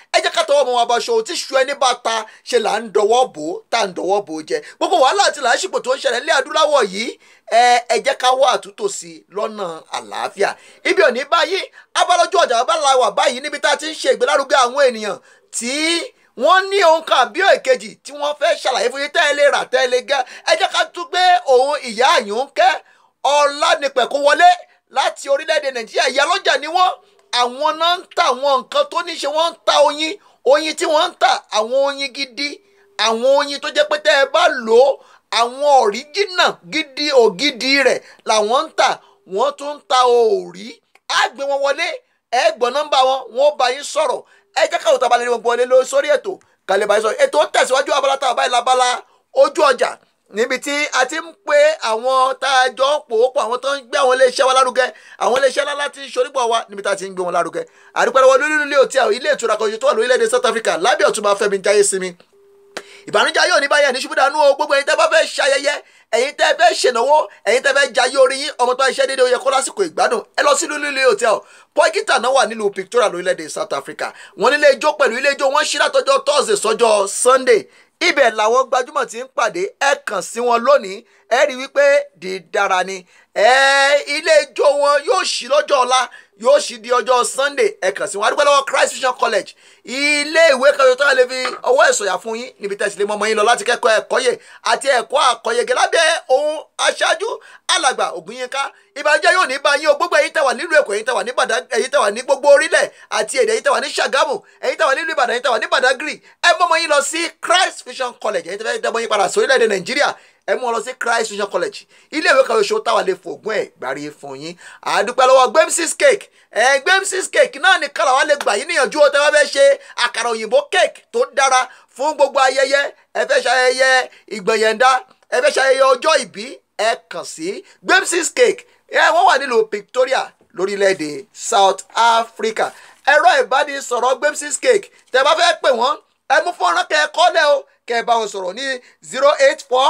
ẹ jẹ́ ká tọwọ́ ọmọ wa bá aṣọ tí ṣu ẹni bá ta ṣe là ń dọwọ́ bò ó tá à ń dọwọ́ bò ó jẹ gbogbo wàhálà àti làásìgbò tó ń ṣẹlẹ̀ ní adúláwọ̀ yìí ẹ ẹ jẹ́ ká wá àtúntò sí i lọ́nà àlàáfíà ibi òní báyìí abálọ́jú ọjà abala wà báyìí níbi tá a ti ń ṣe ìgbélárugẹ àwọn ènìyàn tí wọ́n ní ohun kan àbí èkejì tí wọ́n fẹ́ ṣàlàyé fún yín tẹ́ ẹ lè rà tẹ́ ẹ lè gẹ́ ẹ jẹ́ ká tún gbé òun ìyá àyùnkẹ́ ọ̀lànípẹ̀kún wọlé láti orílẹ̀-èdè nàìjíríà ìyá lọ́jà ni wọ́n àwọn náà ń ta àwọn nǹkan tó ní ṣe wọ́n ń ta oyin oyin tí wọ́n ń ta àwọn oyin gidi àwọn oyin tó jẹ́ pé tẹ́ ẹ bá lò ó àwọn ọ̀ríjìnà gidi ògidì rẹ̀ làwọn ń tà wọ́n tún ń ta òòrí á gbé wọn wọlé ẹ gbọ́ nọ́mbà wọn wọn ó bá yín sọ̀rọ̀ ẹ jẹ́ káwọn tabalẹ̀ ní gbogbo wọlé lọ sórí ètò kàlẹ́ bá yín sọ̀rọ̀ ètò tẹ̀síwájú abala tá a bá yín labala ojú ọjà níbi tí a ti ń pe àwọn tá a jọ ń pò ó pọ̀ àwọn tó ń gbé àwọn iléeṣẹ́ wa lárugẹ àwọn iléeṣẹ́ ńlá láti ṣorípọ̀ wa níbi tá a ti ń gbé wọn lárugẹ àdúpẹ́ lọ́wọ́ lórí ilé òtí àwọn ilé ìtura kan tó wà lórílẹ̀‐èdè South Africa lábẹ́ ọ̀túnba Fẹ́mi Jáyé Sinmi ìbànújẹ́ yóò ní báyẹn ní ṣubú dànù o gbogbo ẹ̀yin tẹ́ bá fẹ́ ṣayẹyẹ ẹ̀yin tẹ́ fẹ́ ṣènáwó ẹ̀yin tẹ́ fẹ́ jayé orí yín ọmọ tó ń ṣe déédéé ó yẹ kó lásìkò ìgbádùn ẹ lọ sí lílé hotel pọ́ìkítà náà wà nílùú Victoria lórílẹ̀‐èdè South Africa wọ́n nílé ijó pẹ̀lú ilé ijó wọ́n ṣí látọjọ́ Thursday sọ́jọ́ Sunday ibẹ̀ làwọn gbajúmọ̀ ti ń pàdé ẹ kàn sí wọn lónìí ẹ rí wípé dídára ni ẹ ilé ijó wọn yóò ṣí lọ́jọ́ ọ̀la yóò ṣí di ọjọ́ Sunday ẹ kàn sí wọn adúgbò lọ́wọ́ Christ Vision College ilé ìwé kan tó lè fi ọwọ́ ẹ̀sọ̀yà fún yín níbi tẹ̀sí lè mọ ọmọ yín lọ láti kẹ́kọ̀ọ́ ẹ̀kọ́yè àti ẹ̀kọ́ àkọ́yẹgẹ lábẹ́ ohun aṣáájú alàgbà Ògúnyínká ìbànújẹ́ yóò ní bá yín o gbogbo ẹ̀yin tẹ̀wà nílùú Èkó ẹ̀yin tẹ̀wà ní Badagry ẹ̀yin tẹ̀wà ní gbogbo orílẹ̀ àti èdè ẹ̀yin tẹ̀wà ní Ṣàgámù ẹ̀yin tẹ̀wà nílùú Ìbàdàn ẹ̀yin tẹ̀wà ní Badagry ẹ mọ́ ọmọ yín lọ sí Christ Vision College ẹ̀yin tẹ̀fẹ́ dẹ́mọ yín padà sórílẹ̀-èdè Nàìjíríà ẹ mú wọn lọ sí Christ Vision College ilé ìwé kan oṣù táwa lè fògùn ẹ̀ gbárí fún yín àdúpẹ́ lọ́wọ́ Gbemsis cake ẹ Gbemsis cake náà ní kálá wa lè gbà yín níyànjú ó tẹ́ wá fẹ́ ṣe àkàrà òyìnbó cake tó dára fún gbogbo ayẹyẹ ẹ fẹ́ ṣayẹyẹ ìgbẹ̀yẹ̀ndá ẹ fẹ́ ṣayẹyẹ ọjọ́ ìbí ẹ kàn sí Gbemsis cake ẹ wọ́n wà nílùú Victoria lórílẹ̀‐èdè South Africa ẹ̀rọ ìbánisọ̀rọ̀ Gbemsis cake tẹ́ bá fẹ́ pè wọ́n ẹ mú fọ́nrán kẹ́ ẹ kọ́lẹ̀ o kẹ́ ẹ bá wọn sọ̀rọ̀ ní zero eight four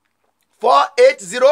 four eight zero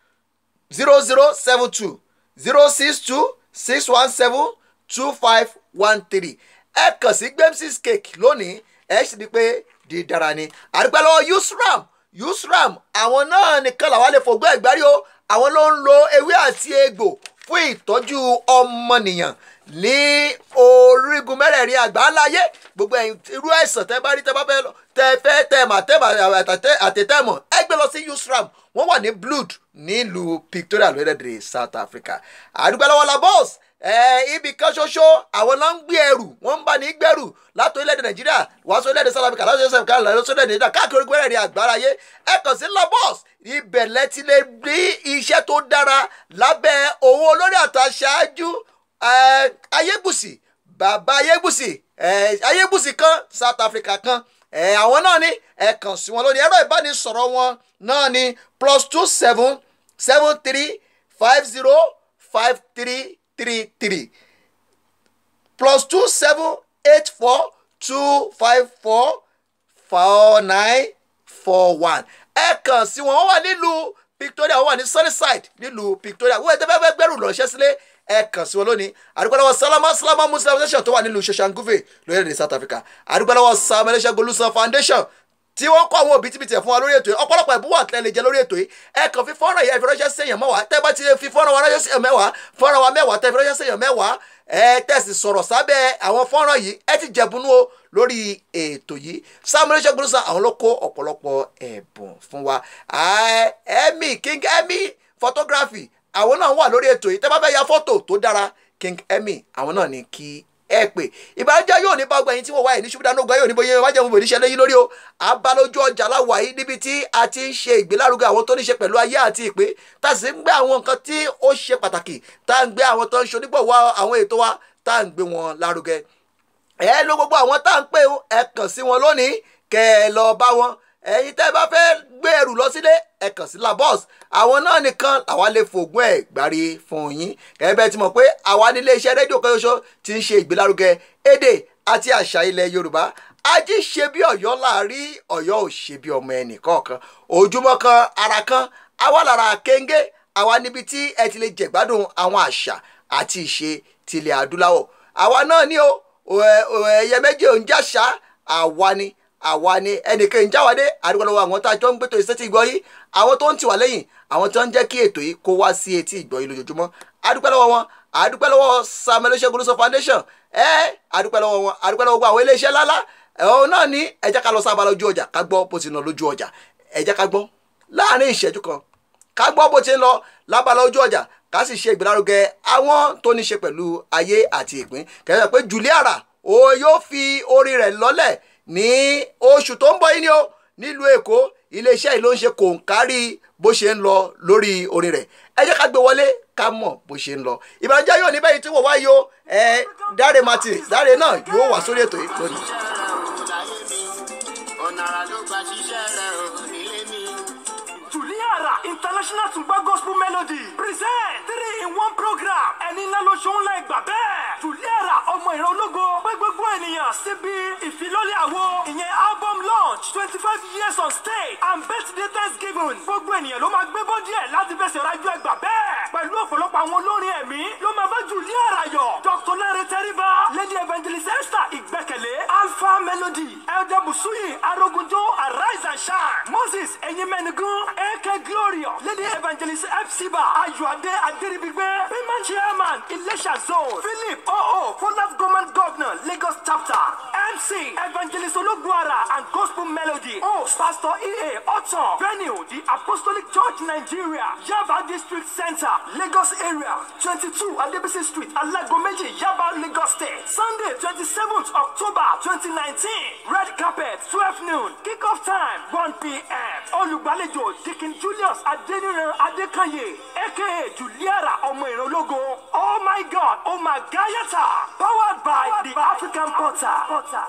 zero zero seven two zero six two six one seven two five one three ẹ kàn sí Gbemsis cake lónìí ẹ sì di pé dídára ni àdúgbò lọ́wọ́ Usram Usram àwọn náà nìkan làwọn lè fògbọ́ ẹ̀gbárí o àwọn ló ń lo ewé àti egbò fún ìtọ́jú ọmọnìyàn ní orígun mẹ́rẹ̀ẹ̀rin àgbáńláyé gbogbo ẹ̀yin irú àìsàn tẹ́ bá rí tẹ́ bá fẹ́ tẹ́ fẹ́ tẹ́ mà tẹ́ mà àtẹ̀tẹ̀mọ̀ ẹ gbé lọ sí Usram wọ́n wà ní Blood nílùú Victoria lórílẹ̀‐èdè South Africa àdúgbò lọ́wọ́ la bọ́ọ̀sì ẹ ibì kan ṣoṣo àwọn náà ń gbé ẹrù wọ́n ń bá ní gbẹ́rù láti orílẹ̀-èdè nàìjíríà wá sí orílẹ̀-èdè south africa láti orílẹ̀-èdè south africa láti orílẹ̀-èdè nàìjíríà káàkiri orígun ẹ̀rìn àgbáráyé ẹ kàn sí labos ibẹ̀ lẹ́tí lè rí iṣẹ́ tó dára lábẹ́ òun olórí àtàṣáájú ayégbùsì bàbá ayégbùsì ayégbùsì kan south africa kan àwọn náà ní ẹ kàn sí wọn lórí ẹ̀rọ ìbánisọ̀rọ̀ wọn náà ní plus two seven seven three five zero five three three three plus two seven eight four two five four four nine four one ẹ kàn sí wọn wọ́n wà nílùú Victoria wọ́n wà ní Sunnyside nílùú Victoria wọ́n ètò fẹ́ẹ́ gbẹ́rù lọ́ṣẹ́ sílé ẹ kàn sí wọn lónìí àdúgbòlọ́wọ́ Salama Salama Muslim Foundation tó wà nílùú Soshanguve lórílẹ̀‐èdè South Africa àdúgbòlọ́wọ́ Sam Elisha Golusan Foundation tí wọ́n kọ́ àwọn òbítíbitì ẹ̀ fún wa lórí ètò yìí ọ̀pọ̀lọpọ̀ ẹ̀bùn wà tẹ́ lè jẹ lórí ètò yìí ẹ kàn fi fọ́nrán yẹn fi ránṣẹ́ sẹ́yìn mẹ́wàá tẹ́ bá ti fi fọ́nrán wa ránṣẹ́ sẹ́yìn mẹ́wàá fọ́nrán wa mẹ́wàá tẹ́ fi ránṣẹ́ sẹ́yìn mẹ́wàá ẹ tẹ̀sí sọ̀rọ̀ sábẹ́ àwọn fọ́nrán yìí ẹ ti jẹ̀bùnú o lórí ètò yìí Samuel ṣẹ́gun àwọn ló kó ọ̀pọ̀lọpọ̀ ẹ̀bùn fún wa Emmy King Emmy photography àwọn náà wà lórí ètò yìí tẹ́ bá fẹ́ ya fọ́tò tó dára King Emmy àwọn náà ní kí ẹ pè ìbànújẹ́ yóò ní bágbà yín tí wọ́n wáyé ní ṣubúdánù gan yóò ní bóyá wájú àwọn òbòdì ṣẹlẹ̀ yín lórí o abalójú ọjà láwà yìí níbi tí a ti ń ṣe ìgbélárugẹ àwọn tó ní ṣe pẹ̀lú ayé àti ìpè tá a sì ń gbé àwọn nǹkan tí ó ṣe pàtàkì tá a ń gbé àwọn tó ń ṣe onígbọ̀wọ́ àwọn ètò wa tá a ń gbé wọn lárugẹ ẹ ló gbogbo àwọn tá à ń pè ẹ kàn sí wọn lónìí kẹ ẹ lọ bá wọn ẹ̀yin tẹ́ bá fẹ́ gbé ẹrù lọ sílé ẹ kàn sí labos àwọn náà nìkan àwa lè fògùn ẹ̀ gbárí fún yín gẹ́gẹ́ bẹ́ẹ̀ ti mọ̀ pé àwa nílé iṣẹ́ rédíò kan ṣoṣo ti ń ṣe ìgbélárugẹ èdè àti àṣà ilẹ̀ yorùbá ají ṣe bí ọ̀yọ́ láàrí ọ̀yọ́ ò ṣe bí ọmọ ẹnì kọ̀ọ̀kan ojúmọ́ kan ara kan àwa lára kéńgé àwa níbi tí ẹ ti lè jẹ̀gbádùn àwọn àṣà àti ìṣe tilẹ̀ adúláwọ̀ àwa náà ní o ẹ- ẹ- ẹyẹ méjì ò ń jàṣà àwa ni àwa ni ẹnìkan ń jáwádé àdúgbò lọ́wọ́ àwọn tá a jọ ń gbẹ́tò ìṣẹ́tì ìgbọ́ yìí àwọn tó ń tì wá lẹ́yìn àwọn tó ń jẹ́ kí ètò yìí kó wá sí etí ìgbọ́ yìí lójoojúmọ́ àdúgbò lọ́wọ́ wọn àdúgbò lọ́wọ́ Samuel Oṣegun Lóso foundation ẹ àdúgbò lọ́wọ́ wọn àdúgbò lọ́wọ́ gbogbo àwọn iléeṣẹ́ lálá ẹ̀hún náà ní ẹ jẹ́ ká lọ sábà lójú ọjà ká gbọ́ bó ti ń lọ lójú ọjà ẹ jẹ́ ká gbọ́ láàrin ìṣẹ́jú kan ká gbọ́ bó ti ń lọ lábala ojú ọjà ká sì ṣe ìgbélárugẹ àwọn tó ní ṣe pẹ̀lú ayé àti ìpín kẹ́sàn pé Juliara o yóò fi orin rẹ̀ lọ́lẹ̀ ní oṣù tó ń bọ̀ yìí ni o nílùú Èkó iléeṣẹ́ yìí ló ń ṣe kòǹkárí bó ṣe ń lọ lórí orin rẹ̀ ẹ jẹ́ ká gbé wọlé ká mọ̀ bó ṣe ń lọ ìbànújẹ́ yóò ní bẹ́ẹ̀ tí wọ́n wá yìí o ẹ Dáre Martin Dáre náà yóò wà sórí ètò yìí lónìí. ọ̀nà àrà ló gba ṣiṣẹ́ rẹ̀ ò nílé mi. Juliara International Tungba Gospel Melody present three in one program ẹni ńlá ló ṣe ń la ìgbà bẹ́ẹ̀. Juliara ọmọ ìran ológo pé gbogbo ènìyàn síbi ìfilọ́lẹ̀ àwo ìyẹn album launch twenty five years on stage and birthday thanksgiving. Gbogbo ènìyàn ló máa gbé bọ́dí ẹ̀ láti fẹsẹ̀ rájọ́ ẹgbà bẹ́ẹ̀. Pẹ̀lú ọ̀pọ̀lọpọ̀ àwọn olórin ẹ̀mí ló máa bá Juliara yọ̀. Dr. Lare Tẹ́ríba, Lady Evangelist Esther Ìgbẹ́kẹ̀lé, Alpha Melody, Elder Busuyi Arogunjo Arise and Shine, Moses Enyimenigun, AK Glorious, Lady Evangelist Epsiba, Ayọ̀adé Adéribigbe, Payment Chairman Ilesha Zone, Philip O.O. Fullaf Government Governor Lagos Chapter, MC Evangelist Olugwara and Gospel Melody, Host Pastor E.A. Otton, Venue The Apostolic Church Nigeria, Yaba District Center, Lagos Area, 22 Adebisi Street, Alagomeji, Yaba, Lagos State. Sunday, 27th October 2019. Red carpet, 12 noon. Kick-off time, 1 p.m. Olùgbàlejò Deacon Julius Adeniran Adekanye, aka Juliara Ọmọ Ìrànlógo. Oh my God, oh my Gayata. Powered by the African Potter. Potter.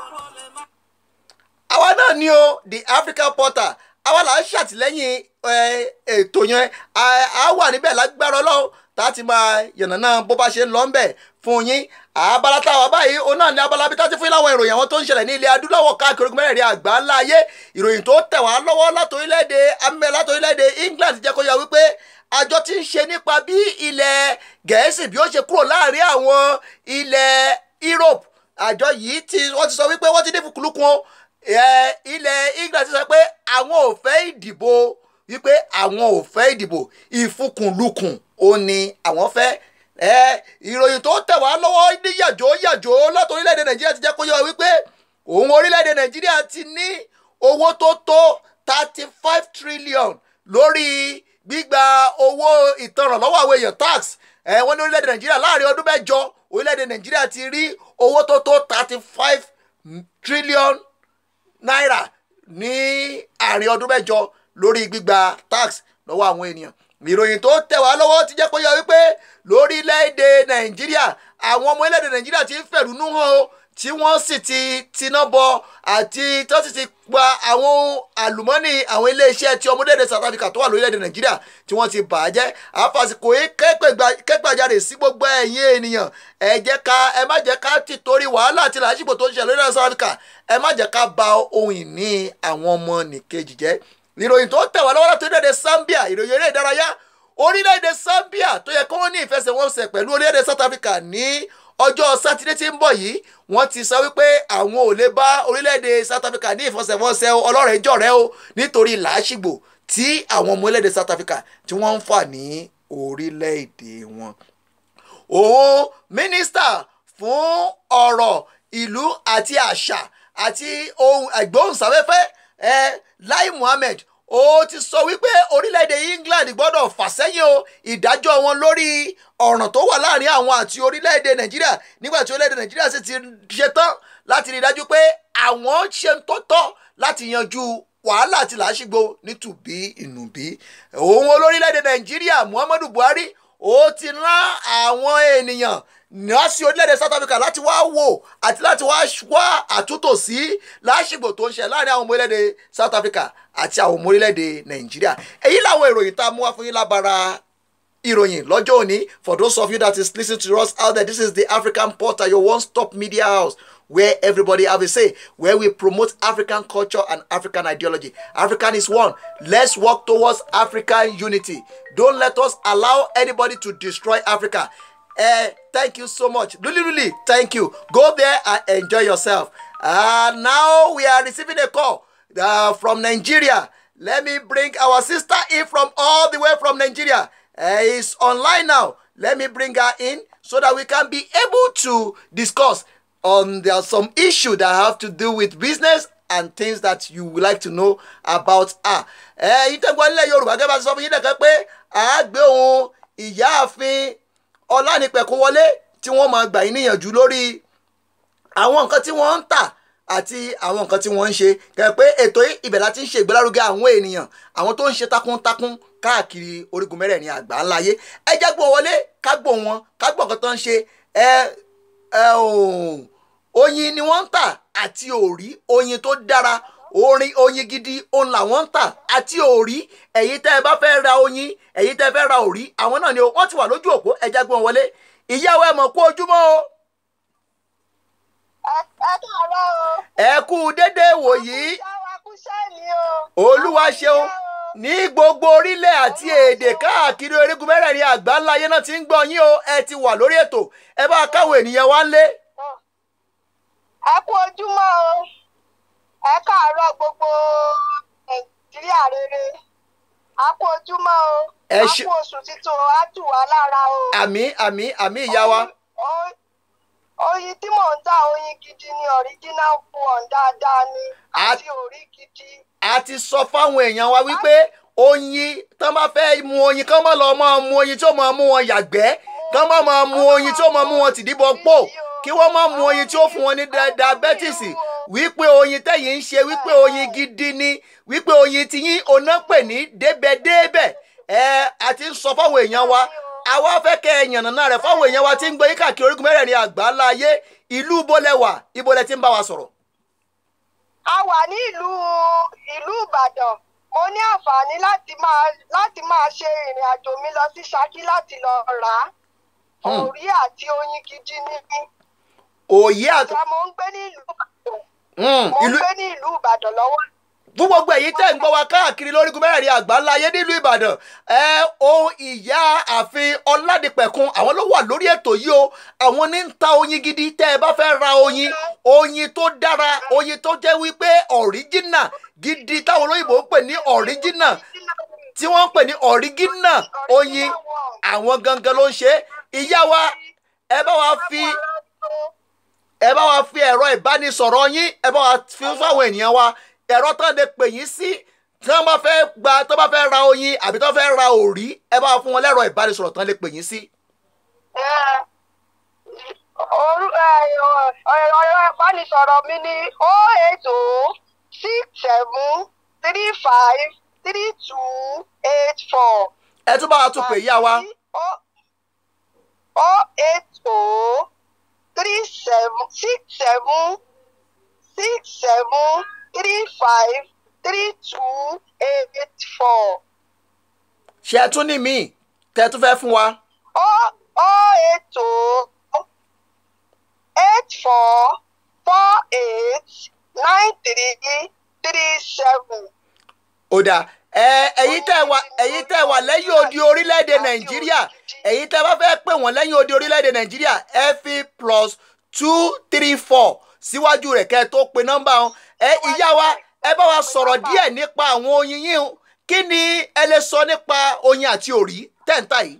àwa náà ni o the African Portal àwa là ń ṣàtìlẹ́yìn ẹ, ètò yẹn a a wà níbẹ̀ lágbára Ọlọ́run tá a ti máa yànnàná bó bá ṣe ń lọ ń bẹ̀ fún yín abala táwa báyìí òun náà ní abala bí tá a ti fún yín láwọn ìròyìn àwọn tó ń ṣẹlẹ̀ ní ilẹ̀ adúláwọ̀ káàkiri ogun mẹ́rẹ̀ẹ̀rin àgbà ńlá ayé ìròyìn tó tẹ̀ wá lọ́wọ́ látòrílẹ̀-èdè amẹ́ látòrílẹ̀-èdè England jẹ́ kó yà wípé àjọ tí ń ṣe nípa bí ilẹ̀ Gẹ̀ẹ́sì bí ó ṣe kúrò láàrin àwọn ilẹ̀ Europe àjọ yìí tí wọ́n ti sọ wípé wọ́n ti dín fúkúlùkùn o ẹ, ilẹ̀ England ti sọ pé àwọn ò fẹ́ ìdìbò wípé àwọn ò fẹ́ ìdìbò ìfúkùnlukùn ó ní àwọn fẹ́ ẹ ìròyìn tó tẹ̀ wá lọ́wọ́ ní yàjò yàjò láti orílẹ̀-èdè Nàìjíríà ti jẹ́ kó yọ wípé òun orílẹ̀-èdè Nàìjíríà ti ní owó tó tó thirty five trillion lórí gbígba owó ìtanràn lọ́wọ́ àwọn èèyàn tax ẹ wọ́n ní orílẹ̀-èdè Nàìjíríà láàrin ọdún mẹ́jọ orílẹ̀-èdè Nàìjíríà ti rí owó tó tó thirty five trillion náírà ní àárín ọdún mẹ́jọ lórí gbígba tax lọ́wọ́ àwọn ènìyàn ìròyìn tó tẹ̀ wá lọ́wọ́ ti jẹ́ kó yọ wípé lórílẹ̀‐èdè nàìjíríà àwọn ọmọ orílẹ̀‐èdè nàìjíríà ti ń fẹ̀rùnú hàn o tí wọ́n sì ti tiná bọ àti tó sì ti pa àwọn ohun àlùmọ́nì àwọn iléeṣẹ́ tí ọmọdéèdè South Africa tó wà lórílẹ̀‐èdè nàìjíríà tí wọ́n ti bà á jẹ́ àfàsìkò yìí kẹ́gbàjarè sí gbogbo ẹ̀yin ènìyàn ẹ jẹ́ ká ẹ má jẹ́ ká ti torí wàhálà àti làásìgbò tó ń ṣẹlẹ̀ lórílẹ̀ South Africa ẹ má jẹ́ ká ba ohun ìní àwọn ọmọ nìkejì jẹ́ ìròyìn tó tẹ̀ wá lọ́wọ́ láti orílẹ̀-èdè Zambia ìròyìn eré ìdárayá orílẹ̀-èdè Zambia tó yẹ kó wọ́n ní ìfẹsẹ̀wọnsẹ̀ pẹ̀lú orílẹ̀-èdè South Africa ní ọjọ́ sátidé tí ń bọ̀ yìí wọ́n ti sọ wípé àwọn ò lè bá orílẹ̀-èdè South Africa ní ìfẹsẹ̀wọnsẹ̀ ọlọ́rẹ̀ẹ́jọ̀rẹ́ o nítorí làásìgbò tí àwọn ọmọ orílẹ̀-èdè South Africa tí wọ́n ń fà ní orílẹ̀-èdè wọn. òun mínísítà fún ọ̀rọ̀ ìlú àti àṣà àti ohun ẹ̀gbóhùnsáfẹ́fẹ́ ẹ̀ Lai Muhammed ó ti sọ wípé orílẹ̀-èdè England gbọ́dọ̀ fà sẹ́yìn o ìdájọ́ wọn lórí ọ̀ràn tó wà láàrin àwọn àti orílẹ̀-èdè Nàìjíríà nígbà tí orílẹ̀-èdè Nàìjíríà sì ti ṣetán láti rí i dájú pé àwọn ṣe ń tó tọ́ láti yanjú wàhálà àti làásìgbò nítùbí ìnùbí òun olórílẹ̀-èdè Nàìjíríà Muhammadu Buhari ó ti rán àwọn ènìyàn náà sí orílẹ̀-èdè South Africa láti wá wò àti láti wá wá àtúntò sí lásìgbò tó ń ṣe láàrin àwọn ọmọ orílẹ̀-èdè South Africa àti àwọn ọmọ orílẹ̀-èdè Nàìjíríà èyí làwọn ìròyìn tá a mú wá fún yín lábara ìròyìn lọ́jọ́ òní for those of you that is listening to us out there this is the African Portal your one-stop media house where everybody have a say where we promote African culture and African ideology African is one let's work towards African unity don't let us allow anybody to destroy Africa Uh, thank you so much. Really, really, thank you. Go there and enjoy yourself. Uh, now we are receiving a call uh, from Nigeria. Let me bring our sister in from all the way from Nigeria. Uh, is online now. Let me bring her in so that we can be able to discuss on there are some issue that have to do with business and things that you would like to know about her. ẹ yìí tẹ́gbọ́n nílẹ̀ yorùbá gẹ́gẹ́ bá ti sọ fún yín nìkan pé a gbé ohun ìyáàfin ọlánìpẹ̀kún wọlé tí wọ́n máa gbà yín níyànjú lórí àwọn nǹkan tí wọ́n ń tà àti àwọn nǹkan tí wọ́n ń ṣe kẹ́ pé ètò yìí ibẹ̀ láti ń ṣe ìgbélárugẹ àwọn ènìyàn àwọn tó ń ṣe takuntakun káàkiri orígun mẹ́rẹ̀ẹ̀rin àgbà ńlá ayé ẹ jẹ́ gbọ́n wọlé ká gbọ́n wọn ká gbọ́n nǹkan tó ń ṣe ẹ ẹ òun oyin ni wọ́n ń tà àti òrí oyin tó dára orin oyin gidi òun làwọn ń tà àti òrí ẹ̀yin tẹ́ ẹ bá fẹ́ ra oyin ẹ̀yin tẹ́ ẹ fẹ́ ra òrí àwọn náà ni o wọ́n ti wà lójú òpó ẹja gbọ́n wọlé ìyàwó ẹ mọ̀ kú ojúmọ́ o ẹ káàárọ̀ o. ẹ kú dédé wòyí ṣáwa kúṣẹ́ ni o. olúwa ṣeun ní gbogbo orílẹ̀ àti èdè káàkiri orígun mẹ́rẹ̀ẹ̀rin àgbà ńlá ayé náà ti ń gbọ́ yín o ẹ ti wà lórí ètò ẹ bá káwọn ènìyàn wá ń lé. ẹ kú ojúmọ́ o. ẹ káàárọ̀ gbogbo nàìjíríà rere. a kú ojúmọ́ o. Ẹ a ṣe- kú oṣù titun o á tù wá lára o. àmì àmì àmì ìyá wa Oyin- oyin tí mò ń tà oyin gidi ni original one dáadáa ni A- àti orí gidi. a ti sọ fáwọn èèyàn wa wípé oyin tán bá fẹ́ mu oyin kán má lọ máa mu oyin tí ó máa mú wọn yàgbẹ́ kán má máa mu oyin tí ó máa mú wọn tìdíbọ̀ pò kí wọ́n má mu oyin tí ó fún wọn ní da- diabetes wípé oyin tẹ̀yìn ń ṣe wípé oyin gidi ni wípé oyin ti yín oná pè ní débẹ̀débẹ̀ ẹ a ti ń sọ fáwọn èèyàn wa àwa fẹ́ kẹ́ ẹ yànnàná rẹ̀ fáwọn èèyàn wa tí ń gbé yín káàkiri orígun mẹ́rẹ̀ẹ̀rin àgbáńlá ayé ìlú bólẹ̀wà ibolẹ̀ tí ń bá wa sọ̀rọ̀. a wà ní ìlú ìlú ìbàdàn mo ní àǹfààní láti máa láti máa ṣe ìrìn àjò mi lọ sí ṣákí láti lọ rà á Hmm. òrí àti oyin gidi ní mí òye àti ìjà mo ń gbé ní ìlú ìbàdàn Mm, mo ń ìlú gbé ní ìlú ìbàdàn lọ́wọ́ fún gbogbo èyí tẹ́ ń gbọ́ wa káàkiri lórígun mẹ́rẹ̀ẹ̀rin àgbáńlá ayé nílùú ìbàdàn ẹ ohun ìyá ààfin ọládìpẹ̀kun àwọn ló wà lórí ètò yìí o àwọn ní ń ta oyin gidi tẹ́ ẹ bá fẹ́ ra oyin oyin tó dára oyin tó jẹ́ wípé ọ̀ríjínà gidi táwọn olóyìnbó ń pè ní ọ̀ríjínà tí wọ́n ń pè ní ọ̀ríjínà oyin àwọn gangan ló ń ṣe é. ìyá wa ẹ bá wa fi ẹ bá wa fi ẹ̀rọ ìbánisọ̀rọ̀ yín ẹ bá wa fi fáwọn ènìyàn wa ẹ̀rọ tán lè pè yín sí tí wọ́n bá fẹ́ gba tó bá fẹ́ ra oyin àbí tó fẹ́ ra òrí ẹ bá wa fún wọn lẹ́rọ ìbánisọ̀rọ̀ tán lè pè yín sí. Orú ẹ̀rọ ìbánisọ̀rọ̀ mi ní o eight o six seven three five three two eight four. ẹ tún bá wa tún pè yá wa o eight o three seven six seven six seven three five three two eight four. ṣe ẹ tún ní míì tẹ tún fẹ́ fún wa. o o eight o eight four four eight nine three three seven. ó dáa ẹ ẹ̀yin tẹ́ wà ẹ̀yin tẹ́ wà lẹ́yìn odi orílẹ̀-èdè nàìjíríà ẹ̀yin tẹ́ bá fẹ́ pè wọ́n lẹ́yìn odi orílẹ̀-èdè nàìjíríà ẹ fi plus two three four síwájú rẹ̀ kẹ́ ẹ tó pe nọ́mbà wọn ẹ ìyá wa ẹ bá wa sọ̀rọ̀ díẹ̀ nípa àwọn oyin yín o. kí ni ẹ lè sọ nípa oyin àti òrí tẹ́ǹtà yìí.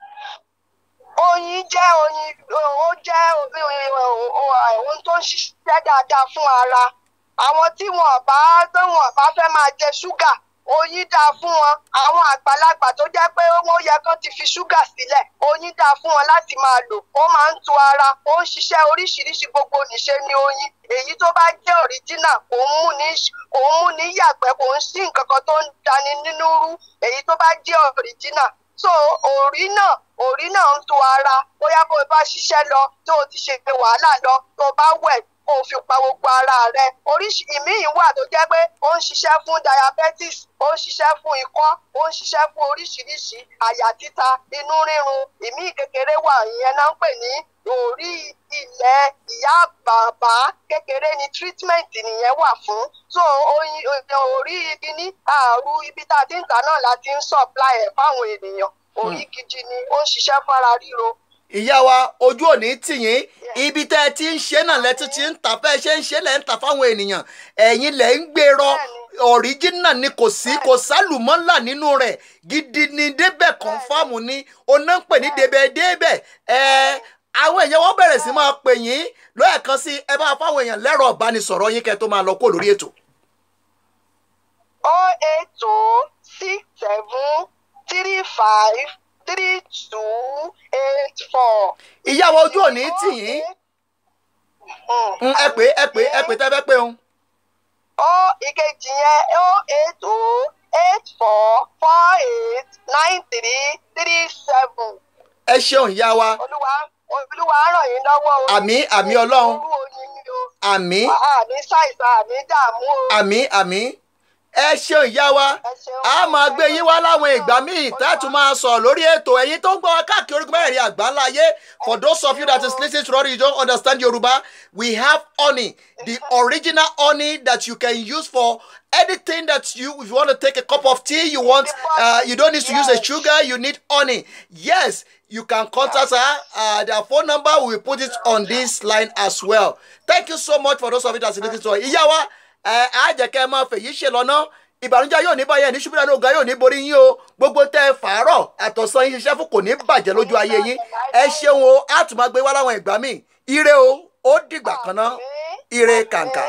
oyin jẹ́ oyin ó jẹ́ ohun tó ń ṣiṣẹ́ dáadáa fún ara àwọn tí wọn bá tó wọn bá fẹ́ máa jẹ ṣúgà oyin dáa fún wọn àwọn àgbàlagbà tó jẹ́ pé wọ́n yẹ kán ti fi ṣúgà sílẹ̀ oyin dáa fún wọn láti máa lò ó máa ń tu ara ó ń ṣiṣẹ́ oríṣiríṣi gbogbo níṣe ní oyin èyí tó bá jẹ́ òríjínà kò ń mú ní kò ń mú ní yàgbẹ́ kò ń sí nǹkan kan tó ń dani nínú rú èyí tó bá jẹ́ òríjínà so òrí náà òrí náà ń tu ara bóyá bó o bá ṣiṣẹ́ lọ tó o ti ṣe wàhálà lọ tó o bá wẹ̀ kó o fi pa gbogbo ara rẹ oríṣi ìmíì wà tó jẹ́ pé ó ń ṣiṣẹ́ fún diabetes ó ń ṣiṣẹ́ fún ikọ́ ó ń ṣiṣẹ́ fún oríṣiríṣi àyà títa inú rírun ìmíì kékeré wà ìyẹn náà ń pè ní orí ilẹ̀ ìyá bàbá kékeré ni treatment nìyẹn wà fún so oyin orí igi ní àrùn ibi tá a ti ń tà náà la ti ń supply ẹ̀ fáwọn ènìyàn orí gidi ni ó ń ṣiṣẹ́ fara ríro ìyá wa ojú òní tì yín ibi tẹ́ ẹ ti ń ṣe náà lẹ́tún ti ń tà fẹ́ ṣe ń ṣe lẹ́ ń tà fáwọn ènìyàn ẹ̀yin lẹ́ ń gbèrọ ọ̀ríjínà ni kò sí kò sálùmọ́là nínú rẹ̀ gidi ni débẹ̀ kọ́nfàmù ni oná ń pè ní débẹ̀ débẹ̀ ẹ̀ àwọn èèyàn wọn bẹ̀rẹ̀ sí máa pè yín lọ́ọ̀kan sí ẹ bá fáwọn èèyàn lẹ́rọ̀ ìbánisọ̀rọ̀ yín kẹ́ tó máa lọ kó lórí ètò. oh eight two six seven three five three two eight four. ìyá wa ojú òní tì yín Mm, ẹ pé ẹ pé ẹ pé tẹ́ fẹ́ pé òun. ó ìkejì yẹn ó eight two eight four four eight nine three three seven. ẹ ṣeun ìyá wa olúwa olúwa ràn yín lọ́wọ́ o. Àmín, àmín Ọlọ́run. orú oyin ni o. àmì àmì ṣàìsàn àmì dààmú o. àmì àmì ẹ ṣeun ìyá wa Ẹ ṣeun. a máa gbé yín wá láwọn ìgbà míì tẹ́tù máa sọ lórí ètò ẹ̀yin tó ń gbọ́ wa káàkiri orígun mẹ́rin àgbáńlá ayé for those of you that is listening to us you don't understand Yoruba we have honey the original honey that you can use for anything that you if you want to take a cup of tea you want uh, you don't need to use a Yes. sugar you need honey yes you can contact her uh, their phone number we will put it on this line as well thank you so much for those of you that is listening to us ìyá wa ẹ á jẹ́ kẹ́ ẹ máa fèyí ṣe lọ́nà ìbànújẹ́ yóò ní báyẹn ní ṣubúdà ní ọ̀gá yóò ní borí yín o gbogbo tẹ́ ẹ fàárọ̀ àtọ̀sán yín ṣiṣẹ́ fún kò ní bàjẹ́ lójú ayé yín ẹ ṣeun o á tún máa gbé wá láwọn ìgbà míì ire o ó dìgbà kan náà ire kàǹkà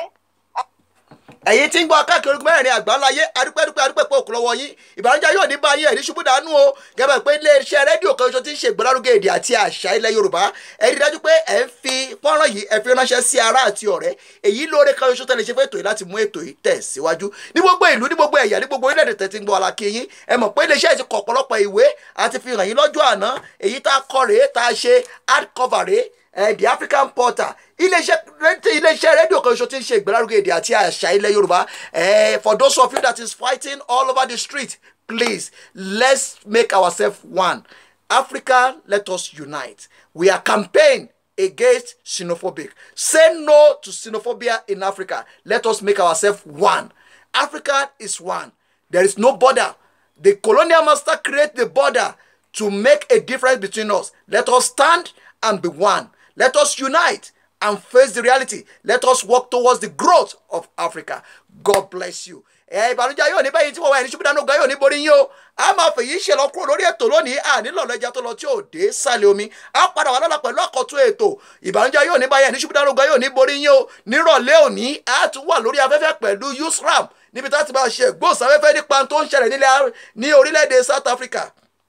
ẹ̀yin tí ń gbọ́ káàkiri orígun mẹ́rin àgbáńláyé adúpẹ́dúpẹ́ adúpẹ́ pé òkú lọ́wọ́ yín ìbànújẹ́ yóò ní báyìí ẹ̀rí ṣubú dànù o gẹ́gẹ́ pé iléeṣẹ́ rédíò kan ṣoṣo tí ń ṣe ìgbélárugẹ èdè àti àṣà ilẹ̀ yorùbá ẹ rí dájú pé ẹ ń fi fọ́nrán yìí ẹ fi ránṣẹ́ sí ará àti ọ̀rẹ́ èyí lóore kan ṣoṣo tẹ́lẹ̀ ṣe fún ètò yìí láti mú ètò yìí tẹ̀ síwájú ní gbogbo ìlú ní gbogbo ẹ̀yà ní gbogbo orílẹ̀-èdè tẹ̀ ti ń gbọ́ alákì yín ẹ mọ̀ pé iléeṣẹ́ ti kọ ọ̀pọ̀lọpọ̀ ìwé àti fi hàn yín lọ́jọ́ àná èyí tá a kọ rèé tá a ṣe hardcover rèé eh, the african portal iléeṣẹ́ rédíò iléeṣẹ́ rédíò kan ṣoṣo tí ń ṣe ìgbélárugẹ èdè àti àṣà ilẹ̀ yorùbá eh, for those of you that is fighting all over the street please let's make ourselves one africa let us unite we are campaign against xenophobic say no to xenophobia in africa let us make ourselves one africa is one there is no border the colonial master create the border to make a difference between us let us stand and be one let us unite and face the reality let us work towards the growth of africa god bless you ẹ ìbànújẹ́ yóò ní bẹ́yìn tí wọ́n wá ẹni ṣubú dánú gan yóò ní borí yín o a máa fèyí ṣe lọ kúrò lórí ètò lónìí ànílò lẹ́jà tó lọ tí ò dé sálẹ̀ omi a padà wà lọ́la pẹ̀lú àkọ́tún ètò ìbànújẹ́ yóò ní báyìí ẹni ṣubú dánú gan yóò ní borí yín o nírọ̀lẹ́ òní a tún wà lórí afẹ́fẹ́ pẹ̀lú usram níbi tá a ti máa ṣe gbóòsáfẹ́fẹ́ nípa tó ń ṣẹlẹ̀ nílẹ̀ ní orílẹ̀-èdè south africa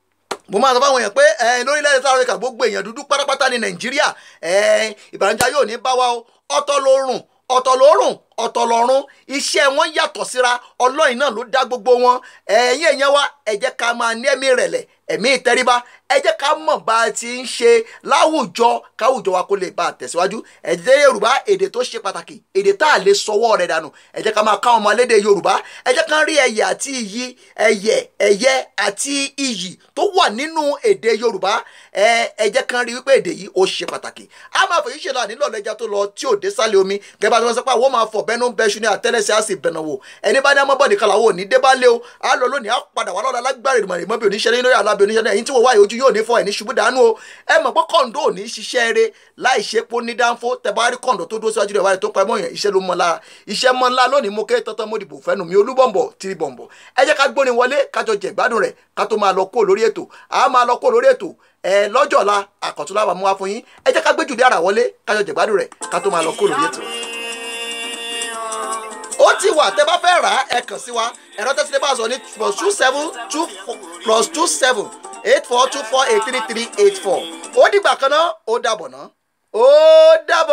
mo máa sọ fáwọn èèyàn pé ẹ lórílẹ̀‐èdè south africa gbogbo èèyàn dúdú pátápátá ní nàìjíríà ẹ ìbànújẹ́ yóò ní bá wa o ọ̀tọ̀ lórùn ọ̀tọ̀ lórùn ọ̀tọ̀ lọ́rùn iṣẹ́ wọn yàtọ̀ síra ọlọ́yin náà ló dá gbogbo wọn ẹ̀yin èèyàn wa ẹ jẹ́ ká máa ní ẹ̀mí ìrẹ̀lẹ̀ ẹ̀mí ìtẹríba ẹ jẹ́ ká mọ̀ bá a ti ń ṣe láwùjọ káwùjọ wa kó lè bá a tẹ̀síwájú èdè yorùbá èdè tó ṣe pàtàkì èdè tá a lè sọwọ́ rẹ̀ dànù ẹ jẹ́ ká máa ká ọmọ alédè yorùbá ẹ jẹ́ ká rí ẹyẹ àti iyì ẹyẹ ẹyẹ àti iyì tó wà nínú èdè yorùbá ẹ ẹ jẹ́ ká rí wípé èdè yìí ó ṣe pàtàkì a máa fèyí ṣe náà nílò ọlẹ́jà tó lọ tí ò dé sálẹ̀ omi gẹ́gẹ́ bá ti wọ́n sọ pé àwọn máa fọ̀ bẹ́nu bẹ́ṣu ní àtẹ́lẹsẹ̀ á sì bẹ̀nà wò ẹni bá ní amọ́bọ̀ nìkan làwọn ò ní dé bá lé o á lọ lónìí á padà wà lọ́la lágbára ìmọ̀ ìmọ̀ bí oníṣẹ́ lórí alábẹ́ oníṣẹ́ náà ẹ̀yin tí wọ́n wáyé ojú yóò ní fọ ẹ̀ ní ṣubú dànù o ẹ mọ̀ pé kọ́ńdó ò ní ṣiṣẹ́ eré láì ṣe pé ó ní dáńfó tẹ̀bárí kọ́ńdó tó dúró síwájú rẹ̀ wáyé tó pa ẹmọ yẹn iṣẹ́ ló mọ́ lára iṣẹ́ mọ́ ńlá lónìí mo ké tọ́tọ́ mo dìbò fẹ́nu mi olúbọ̀nbọ̀ tìrì bọ̀nbọ̀ ẹ jẹ́ ká gbóni wọlé kájọ jẹ̀ gbádùn rẹ̀ ká tó máa lọ kó lórí ètò a máa lọ kó lórí ètò ẹ lọ́jọ́ ọ̀la àkọ́tún láwa mú wá fún yín ẹ jẹ́ ká gbé jùlẹ̀ ara wọlé kájọ jẹ̀ gbádùn rẹ̀ ká tó máa lọ kó lórí ètò ó ti wà tẹ́ bá fẹ́ rà á ẹ kàn sí wa ẹ̀rọ tẹ́sílẹ̀ bá sọ ní plus two seven two plus two seven eight four two four eight three three eight four ó dìgbà kan náà ó dàbọ̀ náà ó dàbọ̀.